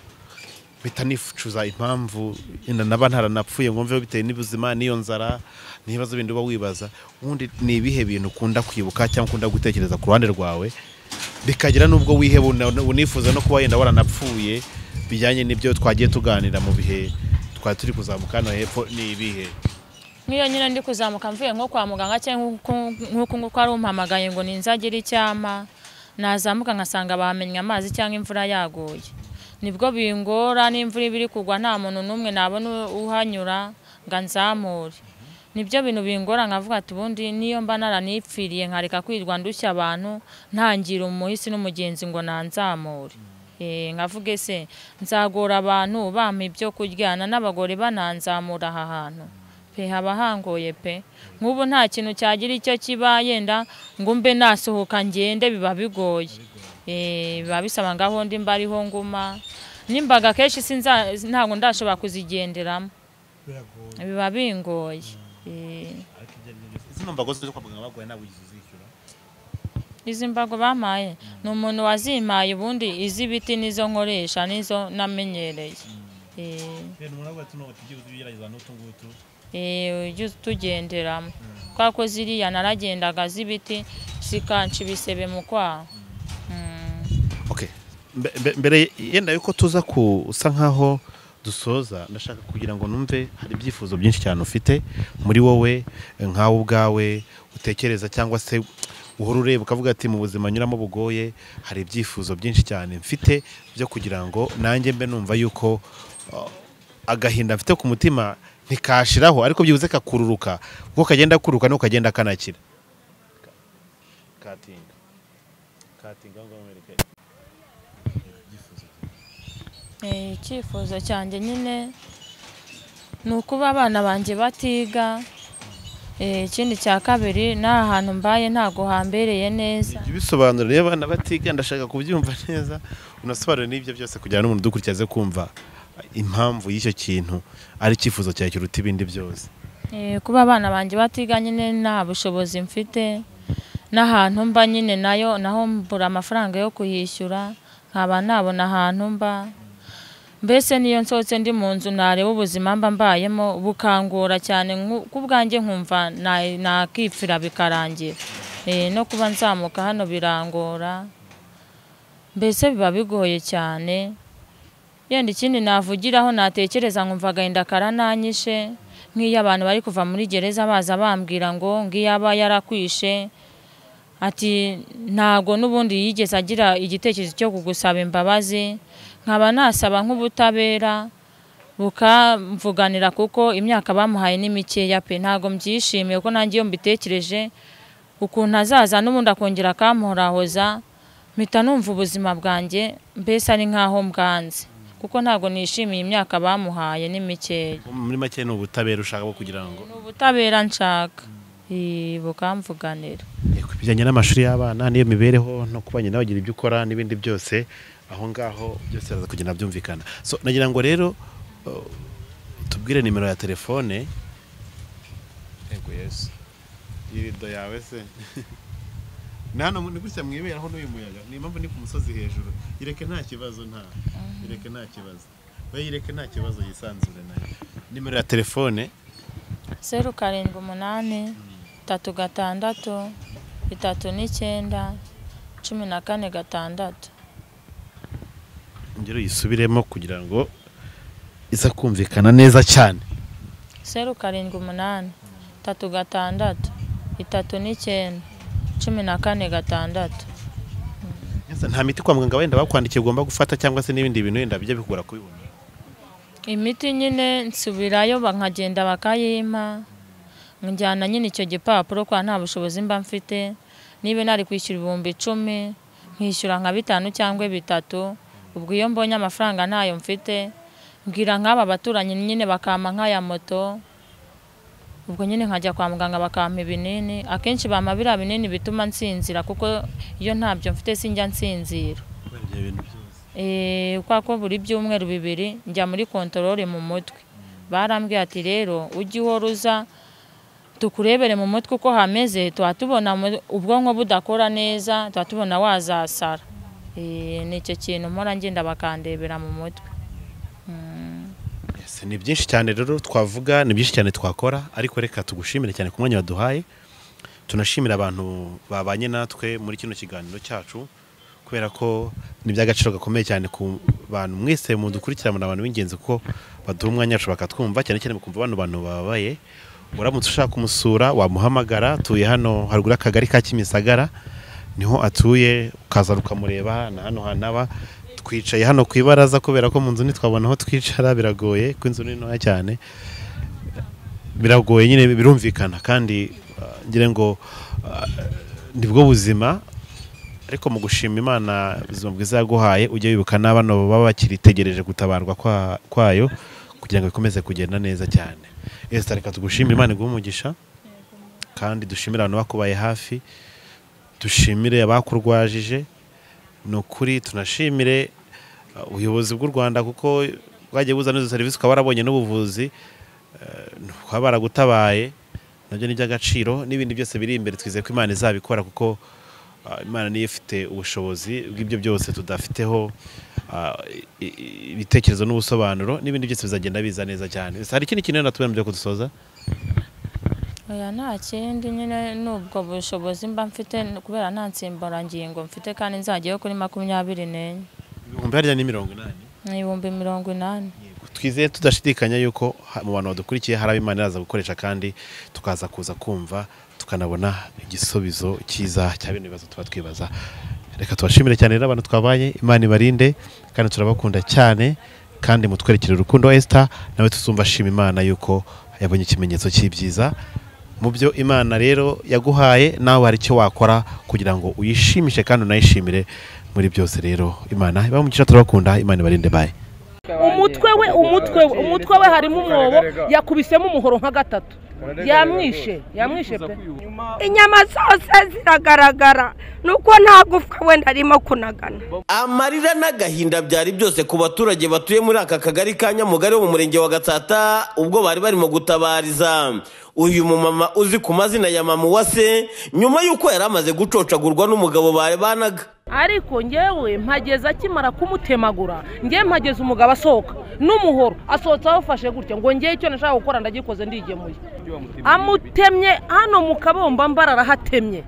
bitanifucuza impamvu yenda naba ntaranapfuye ngo mveho bitewe n'ubuzima n'iyo nzara n'ibibazo bindi uba wibaza ubundi ni ibihe bintu ukunda kwibuka cyangwa ukunda gutekereza ku ruhande rwawe bikagera n'ubwo wiheba una- unifuza no kuba yenda waranapfuye bijyanye n'ibyo twagiye tuganira mu bihe twari turi kuzamuka hano hepfo ni ibihe nk'iyo nyine ndi kuzamuka mvuye nko kwa muganga cyangwa nk'uko- nk'uko nguko ari umpamagaye ngo ninzagire icyama nazamuka nkasanga bamenye amazi cyangwa imvura yaguye nibwo bingora n'imvura iba iri kugwa nta muntu n'umwe nabona uhanyura ngo anzamure nibyo bintu bingora nkavuga ati ubundi niyo mba naranipfiriye nkareka kwirirwa ndushya abantu ntangira umuhisi n'umugenzi ngo nanzamure Eh, nkavuga ese nzagora abantu bampa ibyo kuryana n'abagore bananzamura aha hantu pe haba hangoye pe nk'ubu nta kintu cyagira icyo kiba yenda ngo mbe nasohoka ngende biba bigoye Eh, biba bisaba ngaho ndi mbariho nguma n'imbaga kenshi sinza ntabwo ndashobora kuzigenderamo biba bingoye Eh, zino mbago zo kwa muganga baguhaye ntabwo ugize uzishyura izi mbago bampaye ni umuntu wazimpaye ubundi iz'ibiti nizo nkoresha nizo namenyereye Eh, rero muravuga ati ntabwo tugiye ugerageza n'utu ngutu eh, ujye utugenderamo kubera ko ziriya naragendaga z'ibiti zikanca ibisebe mu kwaha Mm. Okay. Mbe- mbe- mbere yenda yuko tuza kusa nkaho dusoza ndashaka kugira ngo numve hari ibyifuzo byinshi cyane ufite muri wowe nkawe ubwawe utekereza cyangwa se uhora ureba ukavuga ati mu buzima nyuramo bugoye hari ibyifuzo byinshi cyane mfite byo kugira ngo nanjye mbe numva yuko uh, agahinda mfite ku mutima ntikashiraho ariko byibuze kakururuka kuko kagenda kururuka nuko kagenda kanakira katinga katinga ngo mwereke Eh, icyifuzo cyanjye nyine ni ukuba abana banjye batiga Eh, ikindi cya kabiri nta hantu mbaye ntago hambereye neza Jya ubisobanura rero abana batiga ndashaka kubyumva neza unasobanure n'ibyo byose kugira ngo n'umuntu udukurikiye aze kumva impamvu y'icyo kintu ari icyifuzo cyawe kiruta ibindi byose Eh, kuba abana banjye batiga nyine nta bushobozi mfite n'ahantu mba nyine nayo naho mbura amafaranga yo kuhishyura nkaba nabona ahantu mba mbese niyo nsohotse ndi mu nzu nareba ubuzima mba mbayemo bukangora cyane nku- ku bwanjye nkumva na- nakipfira bikarangira Eh, no kuba nzamuka hano birangora mbese biba bigoye cyane yenda ikindi navugiraho natekereza nkumva agahinda karananyishe nk'iyo abantu bari kuva muri gereza baza bambwira ngo ngiyo aba yarakwishe ati ntago n'ubundi yigeze agira igitekerezo cyo kugusaba imbabazi nkaba nasaba nk'ubutabera bukamvuganira kuko imyaka bamuhaye ni mikeya pe ntago mbyishimiye ko nanjye iyo mbitekereje ukuntu azaza n'ubundi akongera akamuhorahoza mpita numva ubuzima bwanjye mbese ari nk'aho mbwanze kuko ntago nishimiye imyaka bamuhaye ni mikeya muri make ni ubutabera ushaka bwo kugira ngo ni ubutabera nshaka Eh, bukamvuganira Yego, ibijyanye n'amashuri y'abana n'iyo mibereho no kuba nyina bagira ibyo ukora n'ibindi byose aho ngaho byose biraza kugenda byumvikana so nagira ngo rero uh, tubwire nimero ya telefone yego yesu irido yawe se ni hano mu- ni gutya mwiberaho n'uyu muyaga ni impamvu ni ku musozi hejuru ireke nta kibazo nta ireke nta kibazo we ireke nta kibazo yisanzure nayo nimero ya telefone zeru karindwi umunani tatu gatandatu bitatu n'icyenda cumi na kane gatandatu ngero yisubiremo kugira ngo iza kumvikana neza cyane zeru karindwi umunani tatu gatandatu itatu n'icyenda cumi na kane gatandatu Ese nta miti kwa muganga wenda bakwandikiye ugomba gufata cyangwa se n'ibindi bintu wenda bijya bikugora kubibona imiti nyine nsubirayo ba- nkagenda bakayimpa njyana nyine icyo gipapuro kwa nta bushobozi mba mfite niba nari kwishyura ibihumbi icumi nkishyura nka bitanu cyangwa bitatu ubwo iyo mbonye amafaranga ntayo mfite mbwira nk'aba baturanyi nyine bakampa nk'aya moto ubwo nyine nkajya kwa muganga bakampa ibinini akenshi bampa biriya binini bituma nsinzira kuko iyo ntabyo mfite sinjya nsinzira Eh, kwa ko buri byumweru bibiri njya muri kontorore mu mutwe barambwiye ati rero ujye uhora uza tukurebere mu mutwe uko hameze tuba tubona mu- ubwonko budakora neza tuba tubona wazasara Eh, ni icyo kintu mpora ngenda bakandebera mu mutwe Yes, ni byinshi cyane rero twavuga ni byinshi cyane twakora ariko reka tugushimire cyane ku mwanya waduhaye tunashimira abantu babanye natwe muri kino kiganiro cyacu kubera ko ni iby'agaciro gakomeye cyane ku bantu mwese mudukurikirana abantu b'ingenzi kuko baduha umwanya wacu bakatwumva cyane cyane mukumva bano bantu bababaye uramutse ushaka kumusura wamuhamagara atuye hano haruguru y'akagari ka Kimisagara niho atuye ukaza ukamureba na hano hanaba twicaye hano ku ibaraza kubera ko mu nzu ntitwabona aho twicara biragoye ko inzu ni ntoya cyane biragoye nyine birumvikana kandi ah, ngira ngo ah, nibwo buzima ariko mu gushima imana ubuzima bwiza yaguhaye ujya wibuka n'abana baba bakiritegereje gutabarwa kwa- kwayo kugira ngo bikomeze kugenda neza cyane esita reka tugushime imana iguhe umugisha kandi dushimire abantu bakubaye hafi dushimire abakurwajije ni ukuri tunashimire uh, ubuyobozi bw'u rwanda kuko bwagiye buzana izo serivisi ukaba warabonye n'ubuvuzi ukaba baragutabaye nabyo ni iby'agaciro n'ibindi byose biri imbere twizeye ko imana izabikora kuko uh, imana niyo ifite ubushobozi bw'ibyo byose tudafiteho uh, i- i- ibitekerezo n'ubusobanuro n'ibindi byose bizagenda biza neza cyane hari ikindi kintu rero natubona byo kudusoza oya nta kindi nyine n'ubwo bushobozi mba mfite kubera nta nsimburangingo mfite kandi nzajyayo kuri makumyabiri n'enye ibihumbi harya ni mirongo inani ni ibihumbi mirongo inani twizeye tudashidikanya yuko ha- mu bantu badukurikiye hari abo imana iraza gukoresha kandi tukaza kuza kumva tukanabona igisubizo cyiza cya bino bibazo tuba twibaza reka tubashimire cyane rero abantu twabaye imana ibarinde kandi turabakunda cyane kandi mutwerekere urukundo esita nawe tuzumva ashima imana yuko yabonye ikimenyetso cy'ibyiza mu byo imana rero yaguhaye nawe hari icyo wakora kugira ngo uyishimishe kandi unayishimire muri byose rero imana ibamugisha turabakunda imana ibarinde baye umutwe we umutwe we umutwe we harimo umwobo yakubisemo umuhoro nka gatatu yamwishe yamwishe pe inyama zose ziragaragara nuko nta gufwa wenda arimo kunagana amarira n'agahinda byari byose ku baturage batuye muri aka kagari ka nyamugari wo mu murenge wa gatsata ubwo bari barimo gutabariza uyu mumama uzi ku mazina ya mama uwase nyuma y'uko yari amaze gucocagurwa n'umugabo babanaga ariko ngewe mpageze akimara kumutemagura ngewe mpageze umugabo asohoka n'umuhoro asohotse awufashe gutya ngo ngewe icyo nashaka gukora ndagikoze ndigemuye amutemye hano mu kabomba mbarara hatemye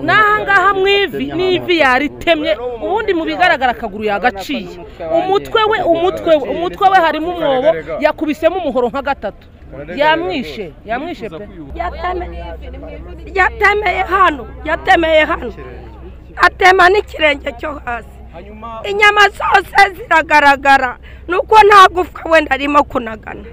n'ahangaha mu ivi n'ivi yaritemye ubundi mu bigaragara akaguru yagaciye umutwe we umutwe we umutwe we harimo umwobo yakubisemo umuhoro nka gatatu yamwishe yamwishe pe Yateme- yatemeye hano yatemeye hano atema n'ikirenge cyo hasi inyama zose ziragaragara nuko nta gufwa wenda arimo kunagana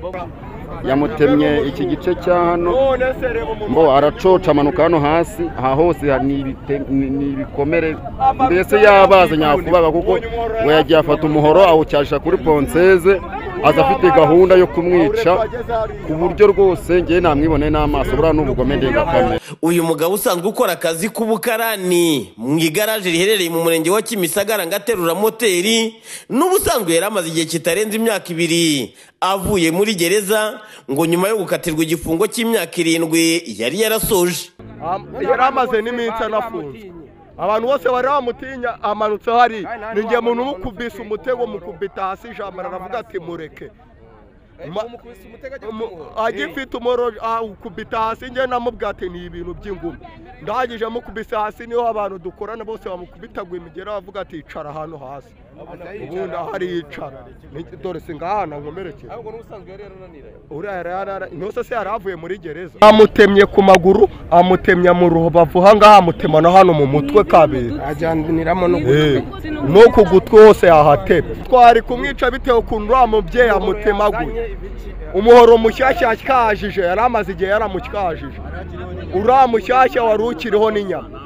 yamutemye iki gice cya hano none se reba umuntu ngo aracoca amanuka hano hasi aha hose ha- ni ibite- ni- ni ibikomere mbese yabaze nyakubaba kuko ngo yagiye afata umuhoro awucyasha kuri ponseze aza afite gahunda yo kumwica ku buryo rwose ngewe namwibone n'amaso buriya n'ubugome ndengakamere uyu mugabo usanzwe ukora akazi k'ubukarani mu igaraje riherereye mu murenge wa kimisagara ngo aterura moteri n'ubusanzwe yari amaze igihe kitarenze imyaka ibiri avuye muri gereza ngo nyuma yo gukatirwa igifungo cy'imyaka irindwi yari yarasoje Am- yari amaze n'iminsi anafunzwe abantu bose bari bamutinya amanutse hariya ni njye muntu umukubise umutego mukubita hasi ijambo aravuga ati mureke Ma- Umu- agifite umuro ukubita hasi njye namubwira ati ni ibintu by'ingumi ndangije amukubise hasi niho abantu dukorana bose bamukubitagwa imigera bavuga ati icara hano hasi ubundi aho ariyicara Ni- dore si ngaha nankomerekera uriya yari yarara ntose se yari avuye muri gereza amutemye ku maguru amutemya mu rubavu hangaha amutema no hano mu mutwe kabiri ajyaniramo no Eh, no ku gutwi hose yahatema twari kumwica bitewe ukuntu uriya mubyeyi amutemaguye umuhoro mushyashya yakajije yari amaze igihe yaramucyajije uriya mushyashya wari ukiriho n'inyama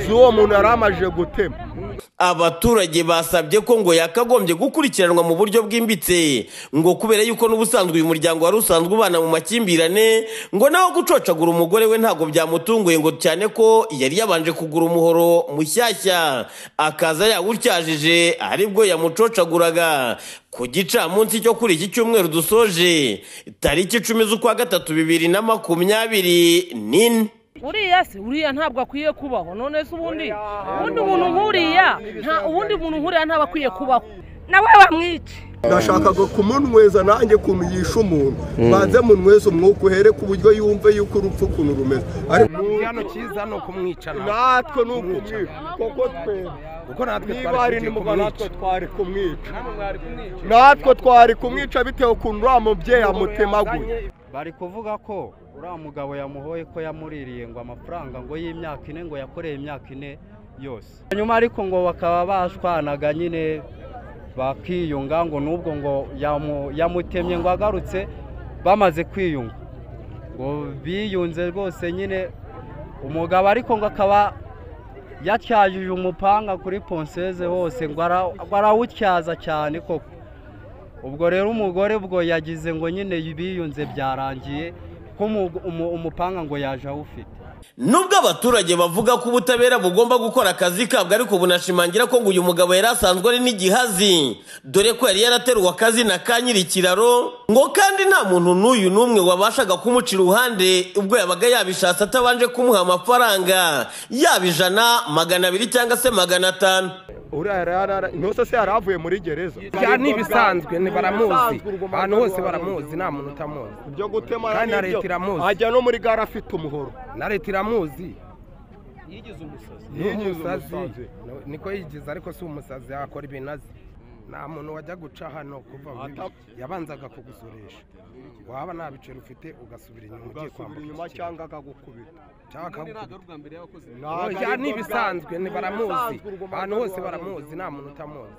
z'uwo muntu yari amajije gutema abaturage basabye ko ngo yakagombye gukurikiranwa mu buryo bwimbitse ngo kubera yuko n'ubusanzwe uyu muryango wari usanzwe ubana mu makimbirane ngo nawe gucocagura umugore we ntabwo byamutunguye ngo cyane ko yari yabanje kugura umuhoro mushyashya akaza yawutyajije aribwo yamucocaguraga ku gicamunsi cyo kuri iki cyumweru dusoje tariki icumi z'ukwa gatatu bibiri na makumyabiri n'ine uriya se uriya ntabwo akwiye kubaho none se ubundi ubundi umuntu nk'uriya nta ubundi muntu nk'uriya ntabwo akwiye kubaho nawe bamwice nashakaga kumunyweza nanjye ukuntu yishe umuntu banze munyweze umwuka uhere ku buryo yumve yuko urupfu ukuntu rumeze ariko hano cyiza ni ukumwicana natwe ni ukumwica kuko twebwe kuko natwe niba twari hari tugiye nimugabo natwe kumwica twari kumwica natwe twari kumwica bitewe ukuntu uriya mubyeyi amutemaguye bari kuvuga ko uriya mugabo yamuhoye ko yamuririye ngo amafaranga ngo y'imyaka ine ngo yakoreye imyaka ine yose nyuma ariko ngo bakaba bashwanaga nyine bakiyunga ngo n'ubwo ngo yamu- yamutemye ngo agarutse bamaze kwiyunga ngo biyunze rwose nyine umugabo ariko ngo akaba yatyajije umupanga kuri ponseze hose ngo ara- ngo arawutyaza cyane koko ubwo rero umugore ubwo yagize ngo nyine biyunze byarangiye ko umu- umu- umupanga ngo yaje awufite nubwo abaturage bavuga ko ubutabera bugomba gukora akazi kabwo ariko bunashimangira ko ngo uyu mugabo yari asanzwe ari n'igihazi dore ko yari yarateruwe akazina ka nyiri ikiraro ngo kandi nta muntu n'uyu n'umwe wabashaga kumuca iruhande ubwo yabaga yabishatse atabanje kumuha amafaranga yaba ijana magana abiri cyangwa se magana atanu uriya rara ntose se yari avuye muri gereza Bya ni ibisanzwe, ni baramuzi. Ahantu hose baramuzi, nta muntu utamuzi. ibyo gutema Kandi na n'ibyo. leta iramuzi. ajya no muri gare afite umuhoro na leta iramuzi yigize umusazi ni Yigize umusazi umusazi. niko yigize ariko si umusazi yakora ibintu azi nta muntu wajya guca hano kuva mu ibi. yabanzaga kugusoresha waba nta biceri ufite ugasubira inyuma ugiye ugasubira inyuma kwambuka cyangwa akagukubita cyangwa akagukubita Ntabwo Oya, ari ni ubwa ibisanzwe mbere. ni baramuzi Ibisanzwe urwo ahantu mugore hose wawe baramuzi nta muntu utamuzi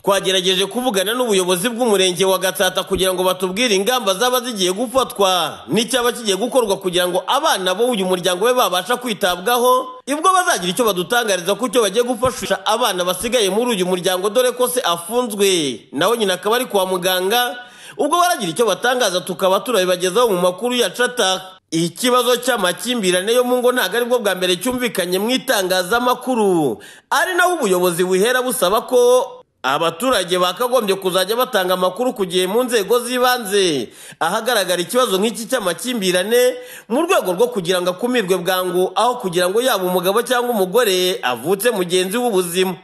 twagerageje kuvugana n'ubuyobozi bw'umurenge wa gatsata kugira ngo batubwire ingamba zaba zigiye gufatwa n'icyaba kigiye gukorwa kugira ngo abana b'uyu muryango we babasha kwitabwaho ibwo bazagira icyo badutangariza ku cyo bagiye gufashisha abana basigaye muri uyu muryango dore ko se afunzwe nawe nyina akaba ari kwa muganga ubwo baragira icyo batangaza tukaba turabibagezaho mu makuru ya cata ikibazo cy'amakimbirane yo mu ngo ntabwo aribwo bwa mbere cyumvikanye mu itangazamakuru ari naho ubuyobozi buhera busaba ko Abaturage bakagombye kuzajya batanga amakuru ku gihe mu nzego z'ibanze ahagaragara ikibazo nk'iki cy'amakimbirane mu rwego rwo kugira ngo akumirwe bwangu aho kugira ngo yaba umugabo cyangwa umugore avutse mugenzi w'ubuzima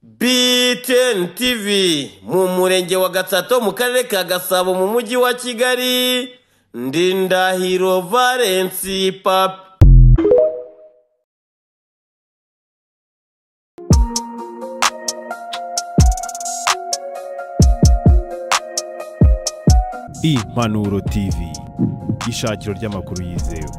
BTN TV mu murenge wa Gatsato mu karere ka Gasabo mu mujyi wa Kigali Ndindahiro Valence Papi impanuro tv ishakiro ry'amakuru yizewe